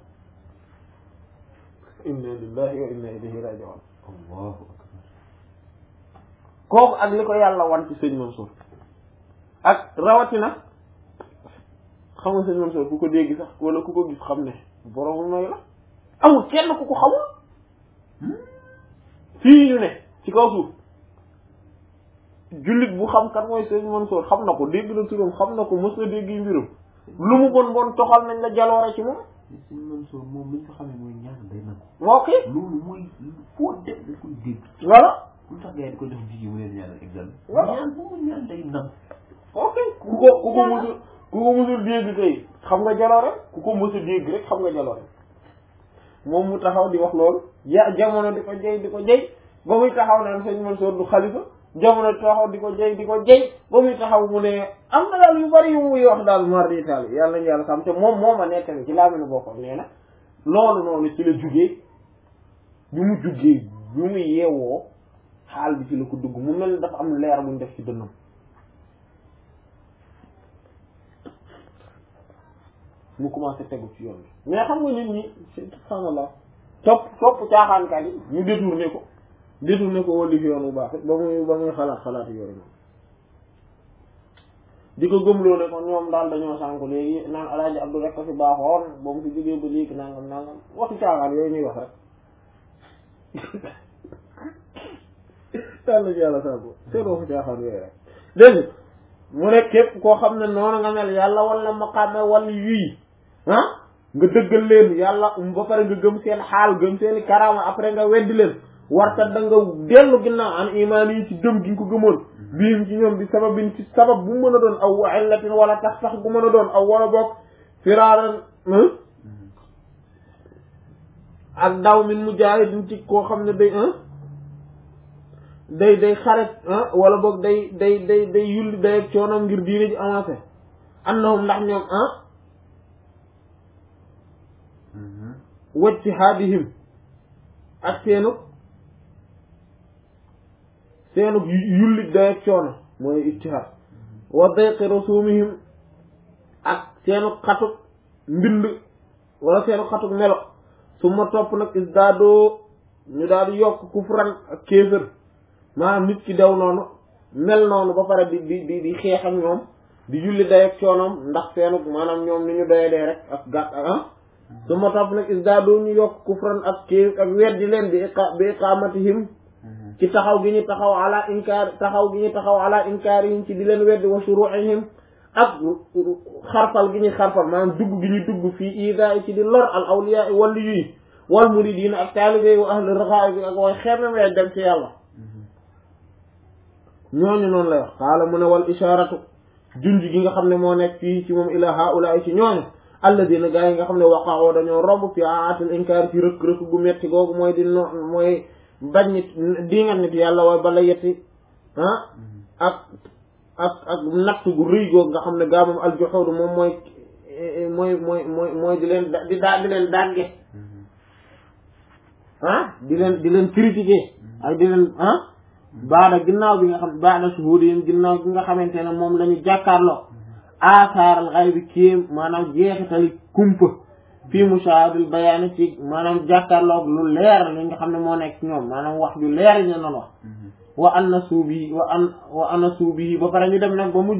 Speaker 1: inna lillahi wa inna ilayhi raji'un
Speaker 2: allahu akbar
Speaker 1: kooku ak li ko yàlla wan ci sëñ Mansour ak rawatina xam nga sëñ Mansour ku ko dégg sax wala ku ko gis xam ne borom may la amul kenn ku ko xamul fii ñu ne ci kaw suuf jullit bu xam kat mooy sëñ Mansour xam na ko dégg na turam xam na ko mës na dégg yi mbirum lu mu bon bon toxal nañ la jaloore ci moom
Speaker 2: mais sëñ Mansour moom li ñu ko xamee mooy ñaan day nangu
Speaker 1: moo kii
Speaker 2: loolu mooy foo dem da koy dégg
Speaker 1: voilà
Speaker 2: lu tax gars yi di ko jox jigéen mu leen ñaanal examen
Speaker 1: Voilà.
Speaker 2: ñaan boobu ñaan day nangu
Speaker 1: ok ku ko ku ko musul ku ko musul dégg kay xam nga jaloore ku ko musul dégg rek xam nga jaloore moom mu taxaw di wax loolu ya jamono di ko jey di ko jey ba muy taxaw naan sëñ Mansour du xalifa jamono di taxaw di ko jey di ko jey ba muy taxaw mu ne am na daal yu bari yu muy wax daal mar di taal yàlla ñu yàlla xam te moom moo ma nettali ci laa mel ne boppam nee na loolu noonu ci la jugee bi mu jugee bi mu yeewoo xaal bi ci la ko dugg mu mel ni dafa am leer buñ def ci dënnam mu commencé tegu ci yoon bi mais xam nga nit ñi subhaanallah topp topp caaxaankat yi ñu détourné ko détourné ko wali fi yoon bu baax ba muy ba muy xalaat xalaat yooyu noonu di ko gëmloo ne ko ñoom daal dañoo sànku léegi naan alaaji abdu rek ko fi baaxoon ba mu fi jógee ba léegi nangam nangam waxi caaxaan yooyu ñuy wax rek yàlla ci yàlla sànku seen waxi caaxaan yooyu rek dégg mu ne képp koo xam ne noonu nga mel yàlla wala maqaame wala yuy ah nga dëggal leen yàlla ba pare nga gëm seen xaal gëm seen i karaama après nga weddi leen warkat da nga dellu ginnaaw an imaan yi ci gëm gi nga ko gëmoon biim ci ñoom bi sababin ci sabab bu mën a doon aw wa illatin wala tax tax bu mën a doon aw wala boog firaaran ak daw min mujaahidin ci koo xam ne day day day xaret wala boog day day day day yulli day ak coonam ngir diine ji avancé annahum ndax ñoom ah wajtihaadihim ak seenu seenu yulli day ak coono mooy ijtihaad wa dayqi rusumihim ak seenu xatuk mbind wala seenu xatuk melo su ma topp nag isdaadoo ñu daal di yokk kufran ak kéefër maanaam nit ki daw noonu mel noonu ba pare di di di di xeex ak ñoom di julli day ak coonoom ndax seenu maanaam ñoom ni ñu doye dee rek ak gàtt ah su ma topp nag isdaadu ñu yokk kufran ak kii ak weddi leen bi iqa bi iqamatihim ci taxaw gi ñu taxaw ala inkaar taxaw gi ñu taxaw ala inkaarihim ci di leen weddi wa shuru'ihim ak xarfal gi ñuy xarfal maanaam dugg gi ñu dugg fii ida ci di lor al awliya wali yuy wal muridina ak taalibe wa ahli raxaay bi ak way xeemem wee dem ci yàlla ñooñu noonu lay wax xaala mu ne wal isharatu junj gi nga xam ne moo nekk fii ci moom ila haula ci ñooñu alladina gaa yi nga xam ne waqaxoo dañoo romb fi aatil inkaar ci rëkk rëkk gu metti googu mooy di no mooy bañ nit di nga nit yàlla waaye bala yetti ah ak ak ak natt gu rëy googu nga xam ne gaa moom aljoxoodu moom mooy mooy mooy mooy mooy di leen di daa di leen dàgge ah di leen di leen critiquer ak di leen ah baada ginnaaw bi nga xam baada shuhudihim ginnaaw bi nga xamante ne moom la ñu jàkkaarloo aasaaral xay bi kéem maanaam jeexitali kumpa fii mushahadul bayaani ci maanaam jàkkaarloog lu leer li nga xam ne moo nekk ñoom maanaam wax ju leer ñu noonu wax wa anna suubi wa an wa anna suubi ba pare ñu dem nag ba mujj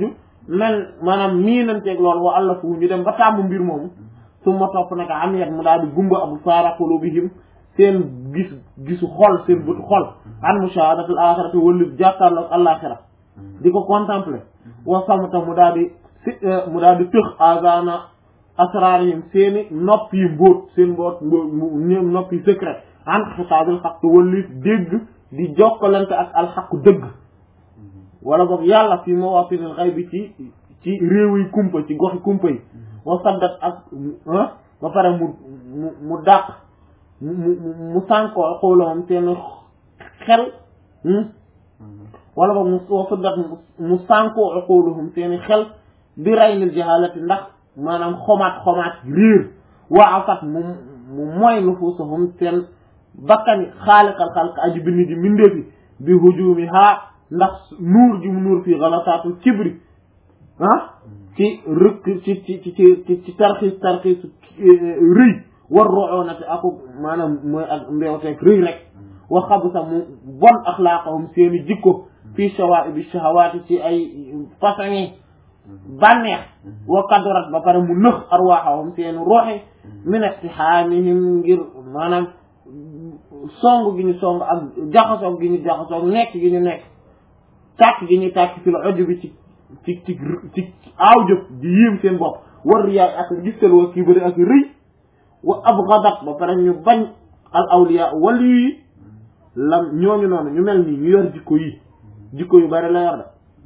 Speaker 1: mel maanaam nii nanteeg loolu wa allah fu ñu dem ba tàmm mbir moomu su ma topp nag am yet mu daal di gumba abu saara qulubihim seen gis gisu xol seen bëtu xol an mushahadatul axirati wala jàkkaarloog àllaaxira di ko contempler wa samta mu daal di si mu daal di tëx agana asrarihim seeni nopp yi mbóot seen mboot ñoom nopp yi secret an xitaabil xaq wala dégg di jokkalante ak alxaqu dëgg wala boog yàlla fi mawatinil xaybi ci ci réew yi kumpa ci goxi kumpa yi wa saddat ak ba pare mu mu mu dàq mu mu mu sànkoo xoolowam seen xel wala boog mu wa saddat mu sànkoo xoolowam seen xel bi raynil jahalati ndax maanaam xomaat xomaat réer waa afat mu mu mooy nufuusahum seen bakkani xaaliqal xalq aji bind ji mindeefi bi hujumi haa ndax nuur ji mu nuur fii galataatul kibri ah ci rëkk ci ci ci ci ci tarxiis tarxiis rëy war roxoonate aku maanaam mooy ak mbeewteeg rëy rek wa xabu sax mu bon axlaaqahum seeni jikko fii shawaa'ibi shahawaati ci ay façon yi bànneex wa kadurat ba pare mu nëx arwaaxahum seeni roxe min istihaamihim ngir maanaam song gi ñu song ak jaxasoog gi ñu jaxasoog nekk gi ñu nekk tàkk gi ñu tàkk fi la ojo bi ci ci ci ci aaw jëf di yéem seen bopp war riyaay ak gistal wa kii bëri ak rëy wa abgadat ba pare ñu bañ al awliya wali yi lam ñooñu noonu ñu mel nii ñu yor jikko yi jikko yu bari la yor da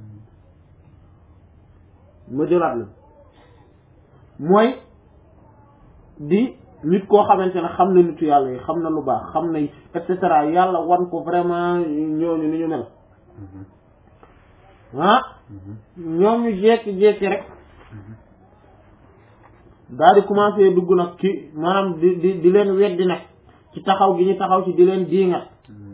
Speaker 1: ma jëlaat la mooy di nit koo xamante ne xam na nitu yàlla yi xam na lu baax xam na et cetera yàlla wan ko vraiment ñooñu ni ñu mel ah ñoom ñu jékki-jékki rek daal di commencé dugg nag ci maanaam di di di leen weddi nag ci taxaw gi ñu taxaw ci di leen diingat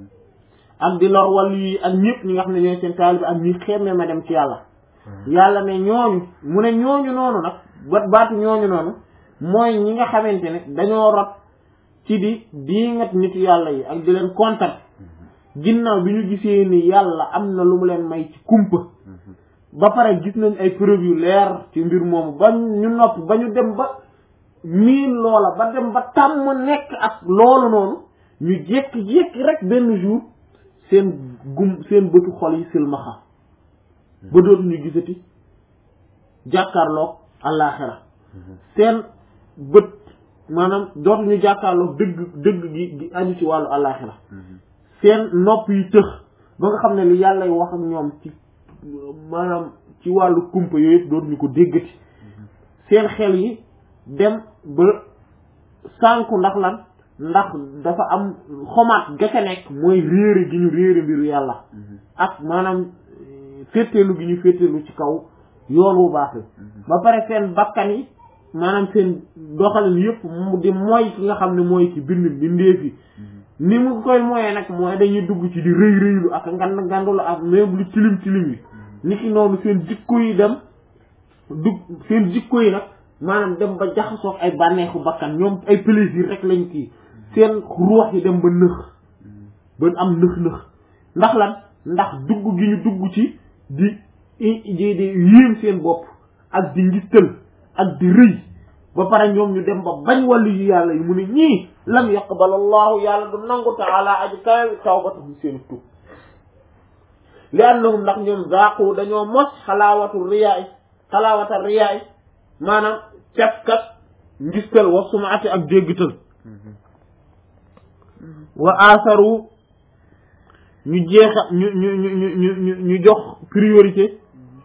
Speaker 1: ak di lor wàllu yi ak ñëpp ñi nga xam ne ñooy seen taalibe ak ñi xemme ma dem ci yàlla yàlla ne ñooñu mu ne ñooñu noonu nag ba baatu ñooñu noonu mooy ñi nga xamante ne dañoo rot ci di diingat nitu yàlla yi ak di leen kontaan ginnaaw bi ñu gisee ni yàlla am na lu mu leen may ci kumpa ba pare gis nañ ay preuve yu leer ci mbir moomu ba ñu nopp ba ñu dem ba miin loola ba dem ba tàmm nekk ak loolu noonu ñu jékki-jékki rek benn jour seen gum seen bëtu xol yi silmaxa ba dootuñu gisati jàkkaarloog àllaaxira seen bët maanaam dootuñu jàkkaarloog dëgg dëgg gi gi aju ci wàllu àllaaxira seen nopp yi tëx ba nga xam ne li yàlla wax ak ñoom ci maanaam ci wàllu kumpa yooyu yëpp dootuñu ko déggati seen xel yi dem ba sànku ndax lan ndax dafa am xomaat gese nekk mooy réere gi ñu réere mbiru yàlla ak maanaam féeteelu gi ñu féeteelu ci kaw yoon wu baax la ba pare seen bakkan yi maanaam seen doxalin yëpp mu di mooy ki nga xam ne mooy ki bind bindeef yi ni mu koy moyee nag mooy dañuy dugg ci di rëy rëylu ak ngand ngandulu ak même lu tilim tilim yi ni ki noonu seen jikko yi dem dugg seen jikko yi nag maanaam dem ba jaxasoog ay bànneexu bakkan ñoom ay plaisir rek lañ kii seen ruux yi dem ba nëx ba am nëx-nëx ndax lan ndax dugg gi ñu dugg ci di di di yéem seen bopp ak di ngistal ak di rëy ba pare ñoom ñu dem ba bañ wàllu yu yàlla yi mu ne ñii lam yaqbal allahu yàlla du nangu taala aji kawe tawbatahum seen tub li annahum ndax ñoom zaaqu dañoo mos xalaawatu riyaay xalaawata riyaay maanaam cafkat ngistal wa sumaati ak déggital wa asaru ñu jeexa ñu ñu ñu ñu ñu ñu jox priorité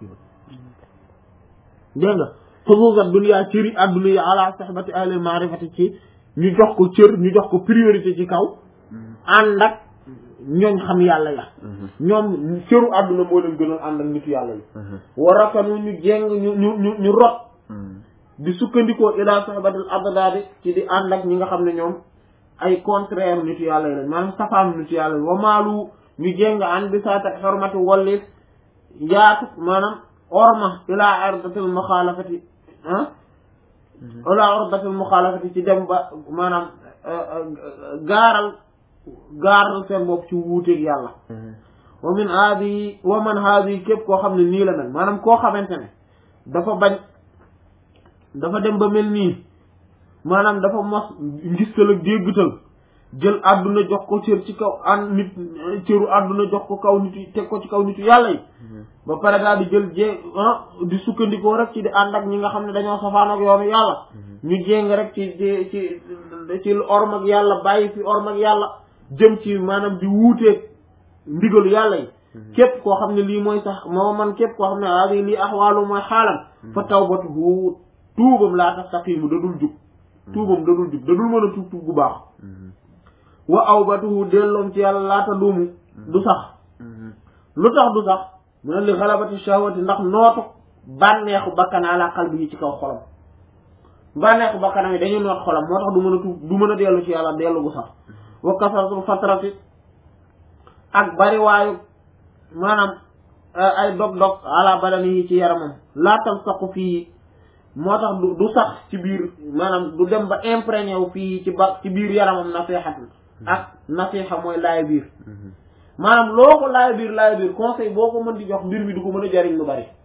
Speaker 1: dégg nga xusuusat dunya cëri adduna yi ala sahbati ahli maarifati ci ñu jox ko cër ñu jox ko priorité ci kaw ànd ak ñooñ xam yàlla ya ñoom cëru adduna moo leen gënoon ànd ak nitu yàlla yi warakanu ñu jeng ñu ñu ñu ñu rot di sukkandikoo ila sahbatil addaadi ci di ànd ak ñi nga xam ne ñoom ay contraire nitu yàlla yi lañ maanaam safaanu nitu yàlla yi wamaalu ñu jéng an bi saatak xormati wallis yaatu maanaam orma ila ardatil muxaalafati ah ila ardatil muxaalafati ci dem ba maanaam gaaral gaaral seen bopp ci wuuteeg yàlla wa min haadi wa man haadi képp koo xam ne nii la mel maanaam koo xamante ne dafa bañ dafa dem ba mel nii maanaam dafa mos ngistal ak déggtal jël àdduna jox ko cër ci kaw an nit cëru àdduna jox ko kaw nit yi teg ko ci kaw nitu yàlla yi ba pare daal di jël jé di sukkandikoo rek ci di ànd ak ñi nga xam ne dañoo safaan ak yoonu yàlla ñu jéng rek ci ci ci ci orm ak yàlla bàyyi fi orm ak yàlla jëm ci maanaam di wuuteeg ndigalu yàlla yi képp koo xam ne lii mooy sax moo man képp koo xam ne aadi lii axwaalu mooy xaalam fa tawbatuhu tuubam laa tastaqimu da dul jub tuubam da dul jub da dul mën a tuub tuub gu baax wa awbatuhu delloom ci yàlla laata duumu du sax lu tax du sax mu ne li xalabati shahwati ndax nootu bànneexu bakkan ala qalbi yi ci kaw xolam bànneexu bakkanam yi dañuy noot xolam moo tax du mën a tuub du mën a dellu ci yàlla dellu gu sax wa kasratul fatrati ak bariwaayu maanaam ay dog-dog ala badani yi ci yaramam laatal saqu fii moo tax du du sax ci biir maanaam du dem ba imprégné wu fii ci ba ci biir yaramam nasihat ak nasiha mooy laay biir maanaam loo ko laay biir laay biir conseil boo ko mën di jox mbir mi du ko mën a jariñ lu bari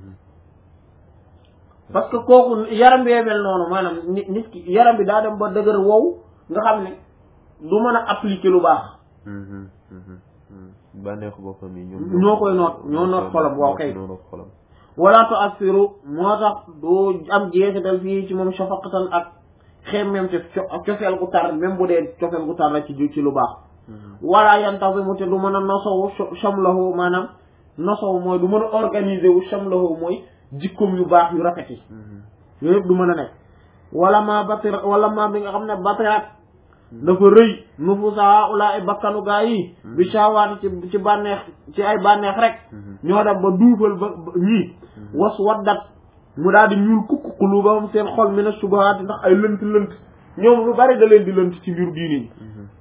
Speaker 1: parce que kooku yaram bee mel noonu maanaam nit nit ki yaram bi daa dem ba dëgër wow nga xam ne du mën a appliquer lu baax
Speaker 2: bànneexu boppam yi ñoom
Speaker 1: ñoo koy noot ñoo noot xolam waaw kay
Speaker 2: ñoo noot xolam
Speaker 1: wala tu assiru moo tax du am jeexital fii ci moom shafaqatan ak xemmem te cofeel gu tar même bu dee cofeel gu tar la ci ci lu baax wala yantazimu te du mën a nosowu shamlahu maanaam nosowu mooy du mën a organiser wu shamlahu mooy jikkoom yu baax yu rafet yi yooyu yëpp du mën a nekk wala ma batir wala ma bi nga xam ne batirat dafa rëy nufusa ulaay bakkanu gaa yi bi shawaati ci ci bànneex ci ay bànneex rek ñoo dem ba duufal ba ñii was waddat mu daal di ñuul kukk qulubahum seen xol mina shubuhaati ndax ay lënt lënt ñoom lu bari da leen di lënt ci mbiru diine yi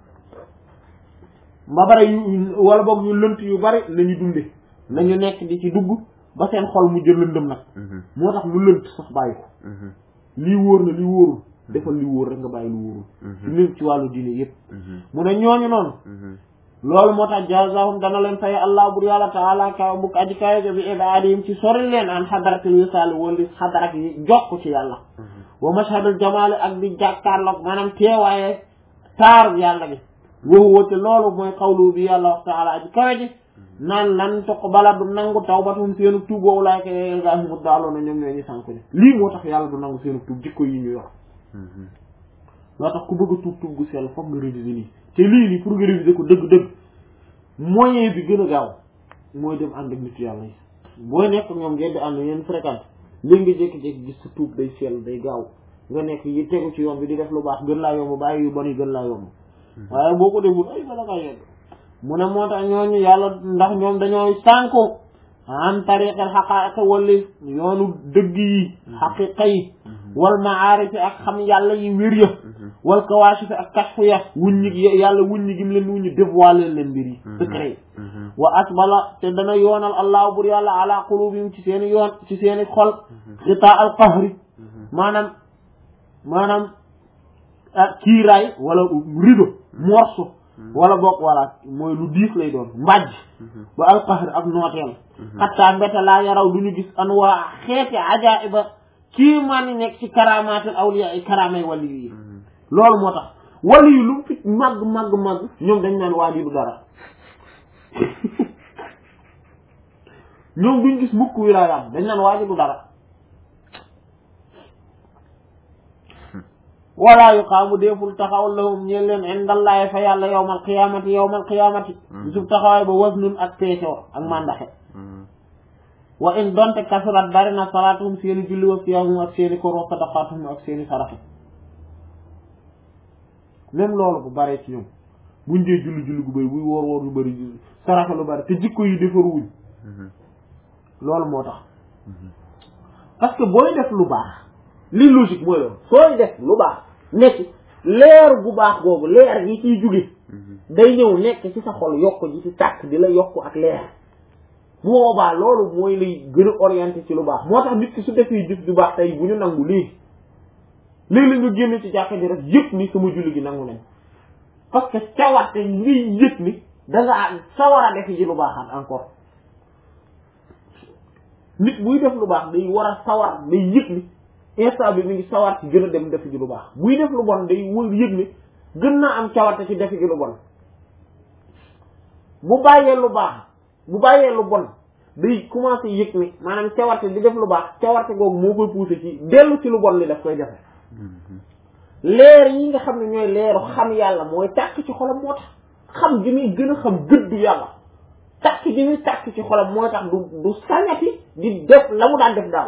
Speaker 1: ba bari yu wala boog ñu lënt yu bari la ñu dunde nañu nekk di ci dugg ba seen xol mu jël lëndëm nag moo tax lu lënt sax bàyyi ko lii wóor na lii wóorul defal li wóor rek nga bàyyi lu wóorul ci lépp ci wàllu diine yépp mu ne ñooñu noonu loolu moo tax jazahum dana leen fay allah bur yàlla taala kaw bukk aji kawe jo bi ibaadihim ci sori leen an xadaratil wisaali wala xadarak yi jokk ci yàlla wa mashhadul jamaali ak di jàkkaarloog maanaam teewaaye taaru yàlla bi woowu woote loolu mooy xawlu bi yàlla wax taala aji kawe ji naan lan tuqbala du nangu tawbatum seenu tuub woowu laay koy gaa mu daaloona ñoom ñoo ñu sànku ne lii moo tax yàlla du nangu seenu tuub jikko yi ñuy wax loo tax ku bëgg a tuub tuub gu sell foog nga réviser lii te lii nii pour nga réviser ko dëgg-dëgg moyen bi gën a gaaw mooy dem ànd ak nit yàlla yi booy nekk ñoom ngeen di ànd ngeen fréquente léegi nga jékki-jékki gis sa tuub day sell day gaaw nga nekk yi tegu ci yoon bi di def lu baax gën laa yomb bàyyi yu bon yi gën laa yomb waaye boo ko deful ay bala ngaa yegg mu ne moo tax ñooñu yàlla ndax ñoom dañoo sànku an tariqal xaqaa'iq wali yoonu dëgg yi xaqiqa yi wal maarifi ak xam yàlla yi wér ya wal kawaashifi ak kashfu ya wuññi yàlla wuññi gim leen wuññi dévoiler leen mbir yi secret yi wa asbala te dana yoonal allahu bur yàlla ala qulubihim ci seeni yoon ci seeni xol xitaa al qahri maanaam maanaam kiiraay wala rido morceau wala boog wala mooy lu diis lay doon mbàjj ba al qahr ak nooteel xattaa mbete laa yaraw du ñu gis an waa xeeti ajaiba kii maa ni nekk ci karamaatul awliya ay karaamay wali yi loolu moo tax wali yi lu fi màgg màgg màgg ñoom dañ naan waa ji du dara ñoom duñ gis mukk wilaayam dañ naan waa ji du dara wala yuqaamu deeful taxaw lahum ñeen leen indallaahi fa yàlla yowmal qiyaamati yowmal qiyaamati bisub taxawaay ba wasnun ak peesoo ak mandaxe wa in donte kasurat bari na salaatuhum seeni julli wa siyaamum ak seeni koor wa sadaqaatuhum ak seeni saraxe même loolu bu baree ci ñoom buñ dee julli julli gu bëri buy woor woor lu bëri saraxe lu bëri te jikko yi defaruwuñ loolu moo tax parce que booy def lu baax li logique mooy loolu sooy def lu baax nekk leer bu baax googu leer yi ciy jóge day ñëw nekk ci sa xol yokk ji ci tàkk di la yokk ak leer bu boobaa loolu mooy lay gën a orienté ci lu baax moo tax nit ki su defee jëf du baax tey bu ñu nangu léegi léegi la nga génn ci jàkka ji rek yëpp ni sama julli gi nangu nañ parce que cawarte ngay yëg ni da nga sawar a def ji lu baaxaat encore nit buy def lu baax day war a sawar day yëg ni instant bi mi ngi sawar ci gën a dem def ji lu baax buy def lu bon day wër yëg ni gën naa am cawarte ci def ji lu bon bu bàyyee lu baax bu bàyyee lu bon day commencé yëg ni maanaam cawarte di def lu baax cawarte googu moo koy poussé ci dellu ci lu bon li daf koy jafe leer yi nga xam ne ñooy leeru xam yàlla mooy tàkk ci xolam moo tax xam gi muy gën a xam gëddu yàlla tàkk gi muy tàkk ci xolam mooy tax du du sañati di def la mu daan def daaw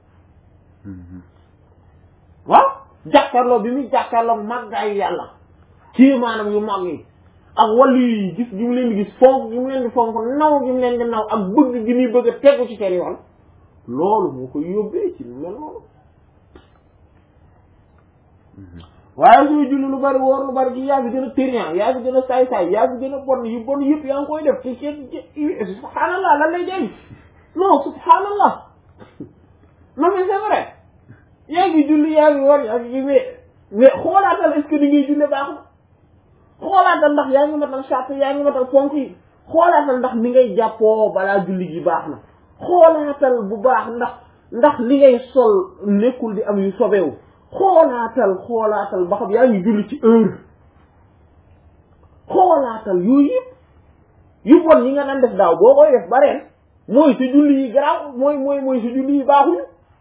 Speaker 1: waaw jàkkaarloo bi muy jàkkaarloo màggaayu yàlla ci maanaam yu mag yi ak wàllu yi gis gi mu leen di gis fonk gi mu leen di fonk naw gi mu leen di naw ak bëgg gi muy bëgg a tegu ci seen yoon loolu moo koy yóbbee ci mel noonu waaye sooy julli lu bari woor lu bari gi yaa fi gën a térian yaa fi gën a saay-saay yaa fi gën a bon yu bon yëpp yaa ngi koy def te kenn subhanallah lan lay jëriñ non subhanallah non mais c'est vrai yaa ngi julli yaa ngi woor yaa ngi mais mais xoolaatal est-ce que di ngay julli baax na xoolaatal ndax yaa ngi matal sàpp yaa ngi matal ponk yi xoolaatal ndax ni ngay jàppoo balaa julli gi baax na xoolaatal bu baax ndax ndax li ngay sol nekkul di am yu sobewu xoolaatal xoolaatal ba xam yaa ngi julli ci heure xoolaatal yooyu yëpp yu bon yi nga daan def daaw boo koy def ba ren mooy sa julli yi garaaw mooy mooy mooy sa julli yi baaxuñu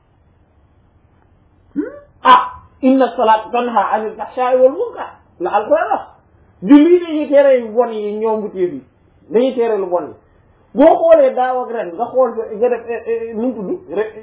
Speaker 1: ah inna salaat tanha anil fahsha'i wal munkar la alquran wax julli yi dañuy tere yu bon yi ñoom bu téef yi dañuy tere lu bon yi boo xoolee daaw ak ren nga xool nga def nu mu tudd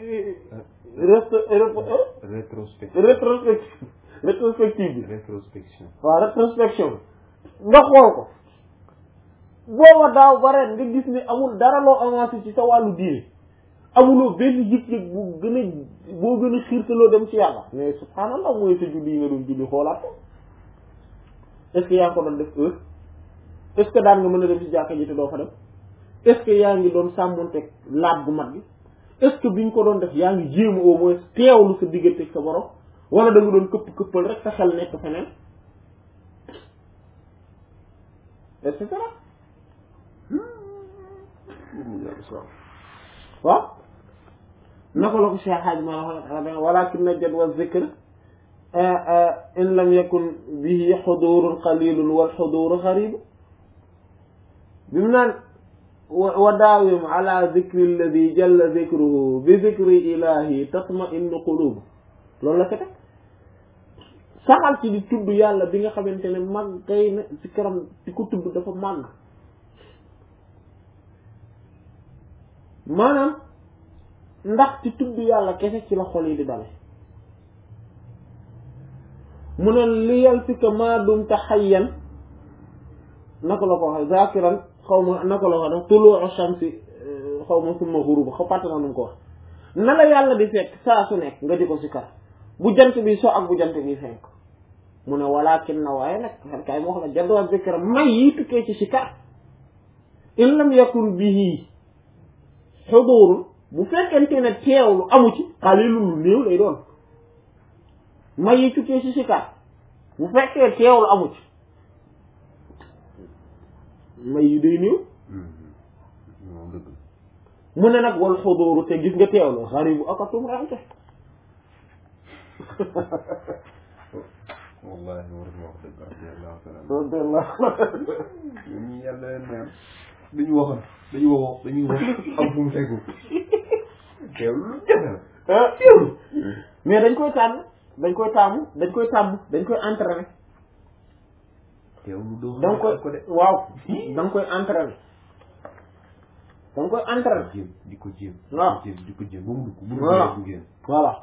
Speaker 2: rétrospection
Speaker 1: rétrospective rétrospective bi
Speaker 2: rétrospection
Speaker 1: waaw rétrospection nga xool ko booba daaw ba ren nga gis ne amul dara loo avancé ci sa wàllu diine amuloo benn yëg-yëg bu gën a boo gën a xiirtaloo dem ci yàlla mais subhanallah mooy sa julli yi nga doon julli xoolaat ko est-ce que yaa ngi ko doon def heure est-ce que daan nga mën a dem ci jàkka ji te doo fa dem est-ce que yaa ngi doon sàmmonteeg laab gu mat gi est-ce que bi nga ko doon def yaa ngi jéem au moins teewlu sa digganteeg sa borom wala da nga doon këpp këppal rek sa xel nekk feneen et cetera waaw naka la ko Cheikh Hadj ma wax walakin najad wa zikr in lam yakun bihi xudurun qalilun wal xuduru xaribu bi mu naan wa daawim ala zikri alladi jalla zikruhu bi zikri ilahi tatma innu qulub loolu la ko teg saxal ci di tudd yàlla bi nga xamante ne màgg kay na ci karam di ko tudd dafa màgg maanaam ndax ci tudd yàlla kese ci la xol yi di dale mu ne li yal fi ka maa dumta xayyan naka la ko waxee zakiran xaw ma naka la ko wax tuluu shamsi xaw ma summa xuruba xaw pàtt na nu mu ko wax na la yàlla di fekk saa su nekk nga di ko si kar bu jant bi so ak bu jant bi fenk mu ne walakin na waaye nag xar kaay moo xam ne jadwa zikra may yi tukkee ci si kar in lam yakun bihi xudurun bu fekkente ne teewlu amu ci xalilun lu néew lay doon may yi tukkee ci si kar bu fekkee teewlu amu ci may yi day néew
Speaker 2: moom dëgg
Speaker 1: mu ne nag wal xuduru te gis nga teewlu xaribu akatum ranke
Speaker 2: wallahi war na wax dëgg radiyallahu taala
Speaker 1: radiyallahu
Speaker 2: ñun ñi yàlla leen neen dañu waxoon dañu wax dañuy wax am fu mu tegu teewlu lu jafe la
Speaker 1: teewlu mais dañ koy tànn dañ koy tàmm dañ koy tàmm dañ koy entraîner
Speaker 2: teewlu doo
Speaker 1: da nga koy
Speaker 2: ko de
Speaker 1: waaw da nga koy entraîner da nga koy entraîner
Speaker 2: jéem di ko jéem
Speaker 1: waaw.
Speaker 2: di ko jéem di ko jéem ba mu dugg bu
Speaker 1: Voilà.
Speaker 2: dugg du génn
Speaker 1: voilà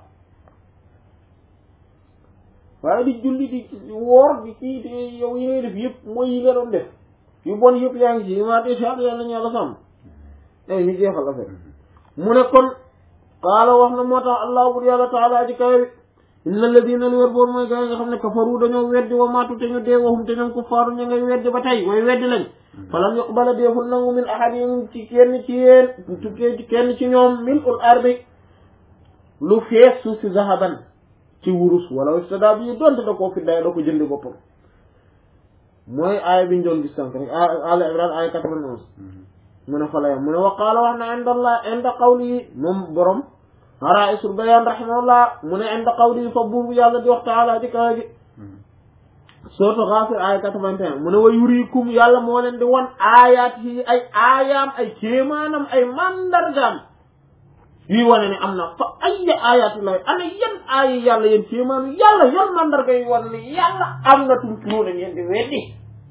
Speaker 1: waaye di julli di woor di kii di yow yi ngay def yëpp mooy yi nga doon def yu bon yëpp yaa ngi ci yi maa tee yàlla nañu yàlla sàmm ay ñu jeexal affaire mu ne kon qaala wax na moo tax allah bur yàlla taala ji kawe bi inna alladina li wér boor mooy gaa yi nga xam ne kafaru dañoo weddi wa maatu te ñu dee waxum te ñoom kuffaaru ñu ngay weddi ba tey way weddi lañ falam yuqbala deeful nangu min ahadin ci kenn ci yéen tukkee ci kenn ci ñoom min ul ardi lu fees suuf si zahaban ci wurus wala istada bi donte da koo fi day da ko jëndi boppam mooy aaya bi ñu doon gis sànq rek al imran aaya quatre-vingt-onze mu ne fa la yam mu ne wa qaala wax na inda allah inda qawli moom borom araisul bayan rahimahullah mu ne inda qawli fa buur bu yàlla di wax taala di kawe gi sourate Ghafir aaya 81 mu ne wa yurikum yàlla moo leen di wan aayaat yi ay aayaam ay kéemaanam ay mandargaam yuy wane ne am na fa ay aayaati lay ana yan aaya yàlla yéen kéemaanu yàlla yan mandarga yi wane ne yàlla am na tumturoo na ngeen di weddi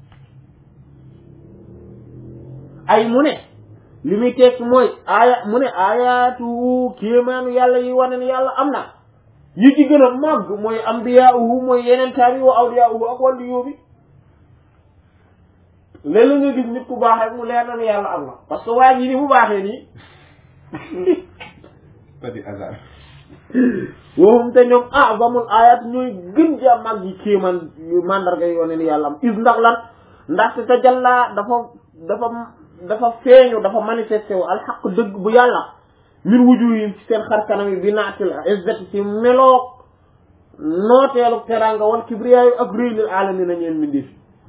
Speaker 1: ay mu ne li muy tekki mooy aaya mu ne aayaatu kéemaanu yàlla yi wane ne yàlla am na yi ci gën a màgg mooy ambiyaauhu mooy yeneen taar yi wa awliyaauhu ak wàllu yóobi léeg-léeg nga gis nit ku baax rek mu leer na ne yàlla am na parce que waa ji ni mu baaxee nii
Speaker 2: pas du hasard
Speaker 1: waxum te ñoom azamul ayat ñooy gën ja mag yi kéeman yu mandarga yoo ne ni yàlla am is ndax lan ndaxte te jàllaa dafa dafa dafa feeñu dafa manifesté wu alxaq dëgg bu yàlla min wuju yi ci seen xar kanam yi bi naatil izzati ci meloog nooteelu teranga wal kibriyaayu ak réy lil alamina ñeen mindif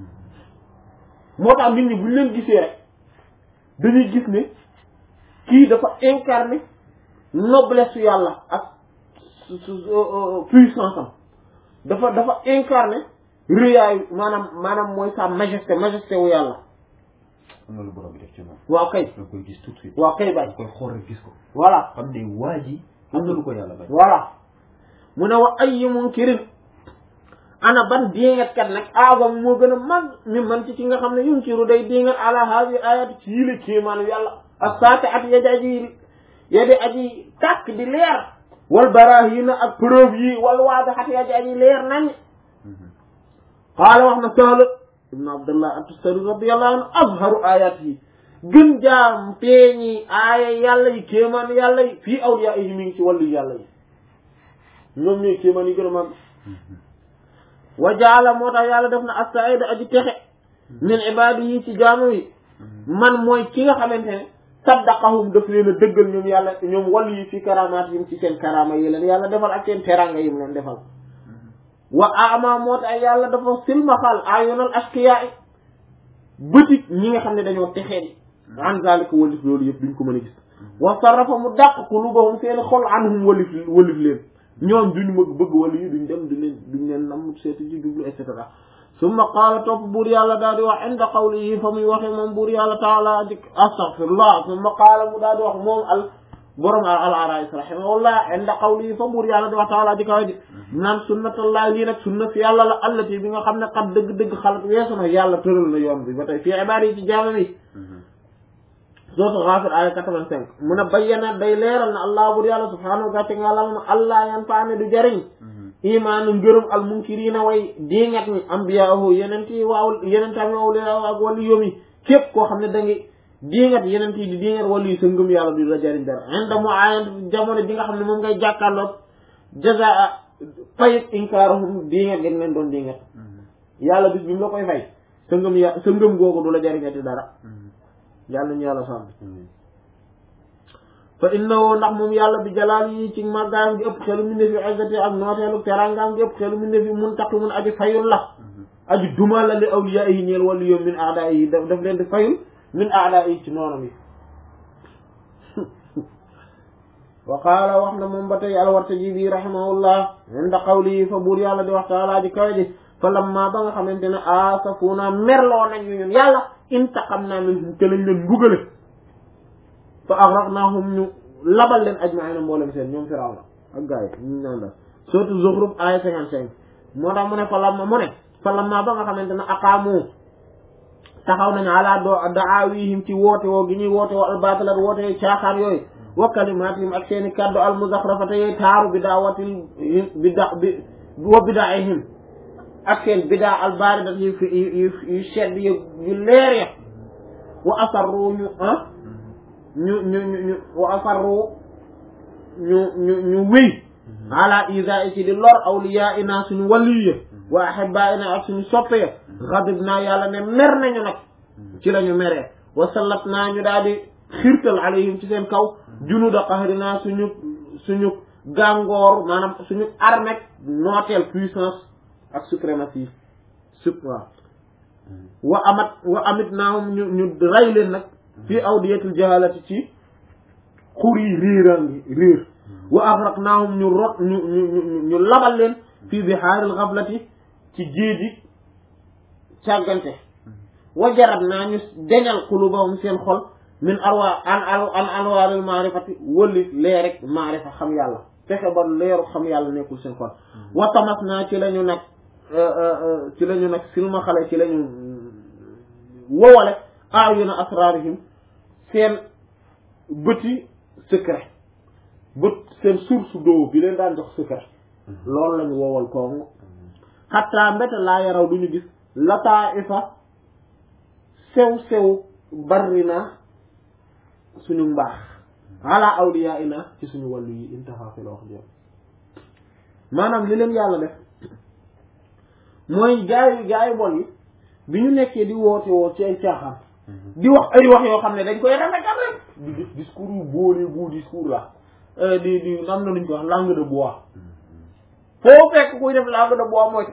Speaker 1: moo tax nit ñi buñ leen gisee rek dañuy gis ne kii dafa incarné noblesse su yàlla ak su su puissance am dafa dafa incarné rëyaayu maanaam maanaam mooy sa majesté majesté wu yàlla
Speaker 2: am na lu borom bi def ci moom
Speaker 1: waaw kay
Speaker 2: da koy gis tout de suite
Speaker 1: waaw kay
Speaker 2: da
Speaker 1: bay
Speaker 2: koy xool rek gis ko
Speaker 1: voilà
Speaker 2: xam ne waa ji am na lu ko yàlla bañ
Speaker 1: voilà mu ne wa ay munkirin ana ban diingat kat nag aagam moo gën a mag mi man ci ci nga xam ne yunkiru day diingat ala haadi ayat ci yile kéemaanu yàlla ak saate at yadi aji yadi aji tàkk di leer wal barahina ak preuve yi wal waadaxat yadi aji leer nañ qaala wax na Sahl ibn Abdullah at-Tustari radiyallahu anhu azharu ayat yi gën jaam feeñi aaya yàlla yi kéemaan yàlla yi fii awliya yi mi ngi ci wàllu yàlla yi ñoom ñooy kéemaan yi gën a mag wa jaala moo tax yàlla def na as-sa'ida aji texe min ibaadi yi ci jaamu yi man mooy ki nga xamante ne saddaqahum daf leen a dëggal ñoom yàlla ñoom wàllu yi fi karamaat yim ci seen karama yi leen yàlla defal ak seen teranga yim leen defal wa ama moo tax yàlla dafa silmaxal ayonal askiya yi bëti ñi nga xam ne dañoo texee di an zalika walif loolu yëpp duñ ko mën a gis wa sarrafa mu dàq qulubahum seen xol anhum walif walif leen ñoom duñu mëgg bëgg wala yi duñ dem duñ leen duñ leen nam seeti ci jublu et cetera summa qaala topp buur yàlla daal di wax inda qawlihi fa muy waxee moom buur yàlla taala di astaghfirullah summa qaala mu daal di wax moom al borom al arais rahimahullah inda qawlihi fa buur yàlla di wax taala di kawe ji naan sunnatullah lii nag sunna fi yàlla la allati bi nga xam ne xat dëgg-dëgg xalat weesu na yàlla tëral na yoon bi ba tey fii ibaad yi ci jaamam yi sootu Ghafir aya 85 mu ne bayyana day leeral na allah buur yàlla subhanahu wa ta'ala allah yan faane du jariñ imaanu ngërëm al munkirina way diingat ñi ambiyaahu yenent yi waaw yenentam awliya ak wàllu yomi képp koo xam ne da ngi diingat yenent yi di diingat wàllu yi sa ngëm yàlla du la jariñ dara inda mu aayant jamono bi nga xam ne moom ngay jàkkaarloog jazaa fayit inkaarahum diingat gën leen doon diingat yàlla bis bi mu la koy fay sa ngëm ya sa ngëm googu du la jariñati dara yàlla ñu yàlla sàmm fa innahu ndax moom yàlla bi jalaal yi ci màggaayam gi ëpp xelu mu ne fi izzati ak nooteelu terangaam gi ëpp xelu mu ne fi muntaqimun aji fayul la aji duma la li awliya yi ñeel wàllu yoom min aada yi daf daf leen di fayul min aada yi ci noonam yi wa qaala wax na moom ba tey alwartaji bi rahimahullah inda qawli fa buur yàlla di wax taalaa ji kawe ji fa lamma ba nga xamante ne asafuna merloo nañ ñu ñun yàlla intaqamna minhum te lañ leen mbugale fa aghraqnahum ñu labal leen ajma'ina mboolem seen ñoom Firawna ak gars yi ñu naan la surtout Zukhruf aya cinquante cinq moo tax mu ne fa lamma mu ne fa lamma ba nga xamante ne aqaamu taxaw nañu ala do daawihim ci woote woo gi ñuy woote woo albatilat woote yooyu caaxaan yooyu wa kalimatihim ak seeni kaddu almuzaxrafata yooyu taaru bi daawatil bida bi wa bidaihim ak seen bidaa albaridat yu yu yu sedd yu yu leer ya wa asarru ñu ah ñu ñu ñu ñu wa asarru ñu ñu ñu wéy ala isa i ci di lor awliya ina suñu waliya wa ahibba ina ak suñu soppee xadib naa yàlla ne mer nañu nag ci la ñu meree wa sallat naa ñu daal di xirtal alayhim ci seen kaw junuda qahrina suñu suñu gàngoor maanaam suñu armée nooteel puissance ak suprématie sup waaw wa amat wa amit naahum ñu ñu rey leen nag fii awdiyatil jahalati ci xur yi réerangi réer wa aghraqnaahum ñu rot ñu ñu ñu ñu labal leen fii bihaaril ghaflati ci géeji càggante wa jarat naa ñu deñal qulubahum seen xol min arwa an an anwaaril maarifati wëlli leer rek maarifa xam yàlla fexe ba leeru xam yàlla nekkul seen xol wa tamas naa ci la ñu nag ci la ñu nag silma xale ci la ñu wowale ayuna asrarihim seen bëti secret bët seen source d'eau bi leen daan jox secret loolu lañu wowal koomu xatta mbete laa yaraw duñu gis lataa ifa sew sew barri na suñu mbaax ala awliya ina ci suñu wàllu yi intaha fi la wax jëm maanaam li leen yàlla def mooy gaayu gaayu bon yi bi ñu nekkee di woote woo ci ay caaxaan di wax ay wax yoo xam ne dañ koy rafetal rek di gis discours yu boole bu discours la di di am na luñ ko wax langue de bois foo fekk kuy def langue de bois mooy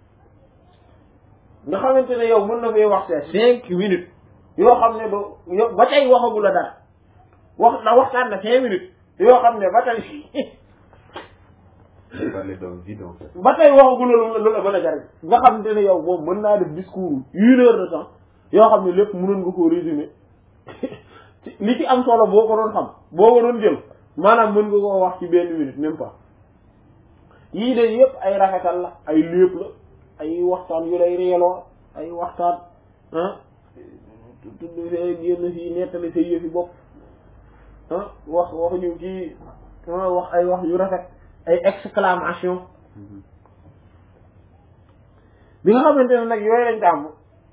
Speaker 1: nga xamante ne yow mën na fee wax te cinq minutes yoo xam ne ba yow ba tey waxagu la dara wax na waxtaan na cinq minutes yoo xam ne ba tey
Speaker 2: parler d'un vide en fait.
Speaker 1: ba tey waxagu la lu la mën a jariñ nga xamante ne yow moom mën naa def discours une heure de temps yoo xam ne lépp mënoon nga koo résumer li ci am solo boo ko doon xam boo ko doon jël maanaam mën nga koo wax ci benn minute même pas yii de yëpp ay rafetal la ay lépp la ay waxtaan yu lay reeloo ay waxtaan ah tudd fee génn fii nettali say yëfi bopp ah wax wax ñu kii wax ay wax yu rafet ay exclamation bi nga xamante ne nag yooyu lañ tàmm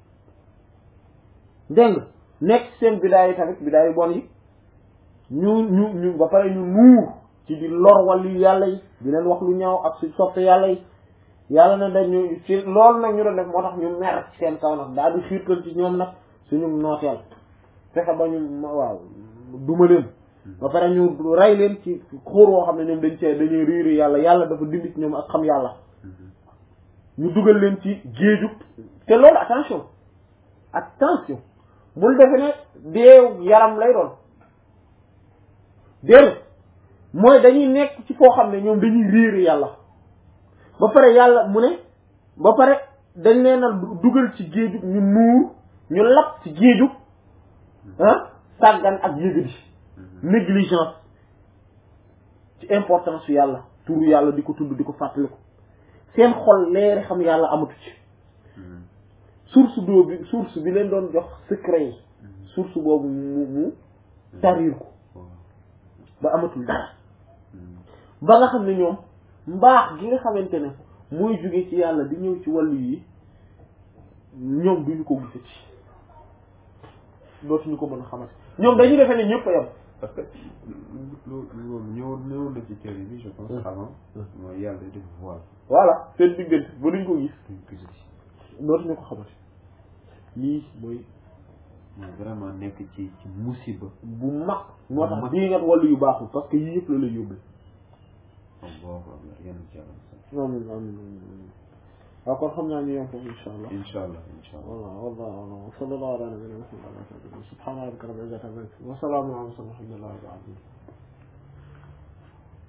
Speaker 1: dégg nga nekk seen bidaay yi tamit bidaay yu bon yi ñu ñu ñu ba pare ñu nuur ci di lor wàllu yàlla yi di leen wax lu ñaaw ak si soppe yàlla yi yàlla na dañu ci loolu nag ñu doon def moo tax ñu mer ci seen kaw nag daal di xiirtal ci ñoom nag suñu nooteel fexe ba ñu waaw duma leen ba pare ñu rey leen ci xóor woo xam ne ñoom dañ see dañuy riiri yàlla yàlla dafa dindi ci ñoom ak xam yàlla ñu dugal leen ci géeju te loolu attention attention bul defe ne deew yaram lay doon déedéet mooy dañuy nekk ci foo xam ne ñoom dañuy riiri yàlla ba pare yàlla mu ne ba pare dañ leen a dugal ci géeju ñu nuur ñu lap ci géeju ah sàggan ak yëgadi négligence ci importance su yàlla turu yàlla di ko tudd di ko fàttaliku seen xol leeri xam yàlla amatu ci source d'eau bi source bi leen doon jox secret yi source boobu mu mu tarir ko ba amatul dara ba nga xam ne ñoom mbaax gi nga xamante ne mooy jóge ci yàlla di ñëw ci wàllu yi ñoom duñu ko gisati dootuñu ko mën a xamante ñoom dañu defee ne ñëpp a yem
Speaker 2: parce que loolu loolu ñëwoon ñëwoon na ci téere bi je pense avant mooy yàlla def voile
Speaker 1: voilà seen diggante ba duñ ko gis
Speaker 2: duñ ko gis
Speaker 1: dootuñu ko xamante lii mooy
Speaker 2: mooy vraiment nekk ci ci musiba
Speaker 1: bu mag moo tax bii nga wàllu yu baaxul parce que yii yëpp la lay yóbbu
Speaker 2: am boobu am na yenn ci yàlla
Speaker 1: amiin amiin waaw kon xam naa ñu yem foofu insha allah
Speaker 2: incha allah incha allah
Speaker 1: والله والله والله وصلى الله على نبينا محمد وعلى اله وصحبه سبحان ربك رب العزه عما يصفون وسلام على المرسلين والحمد لله رب العالمين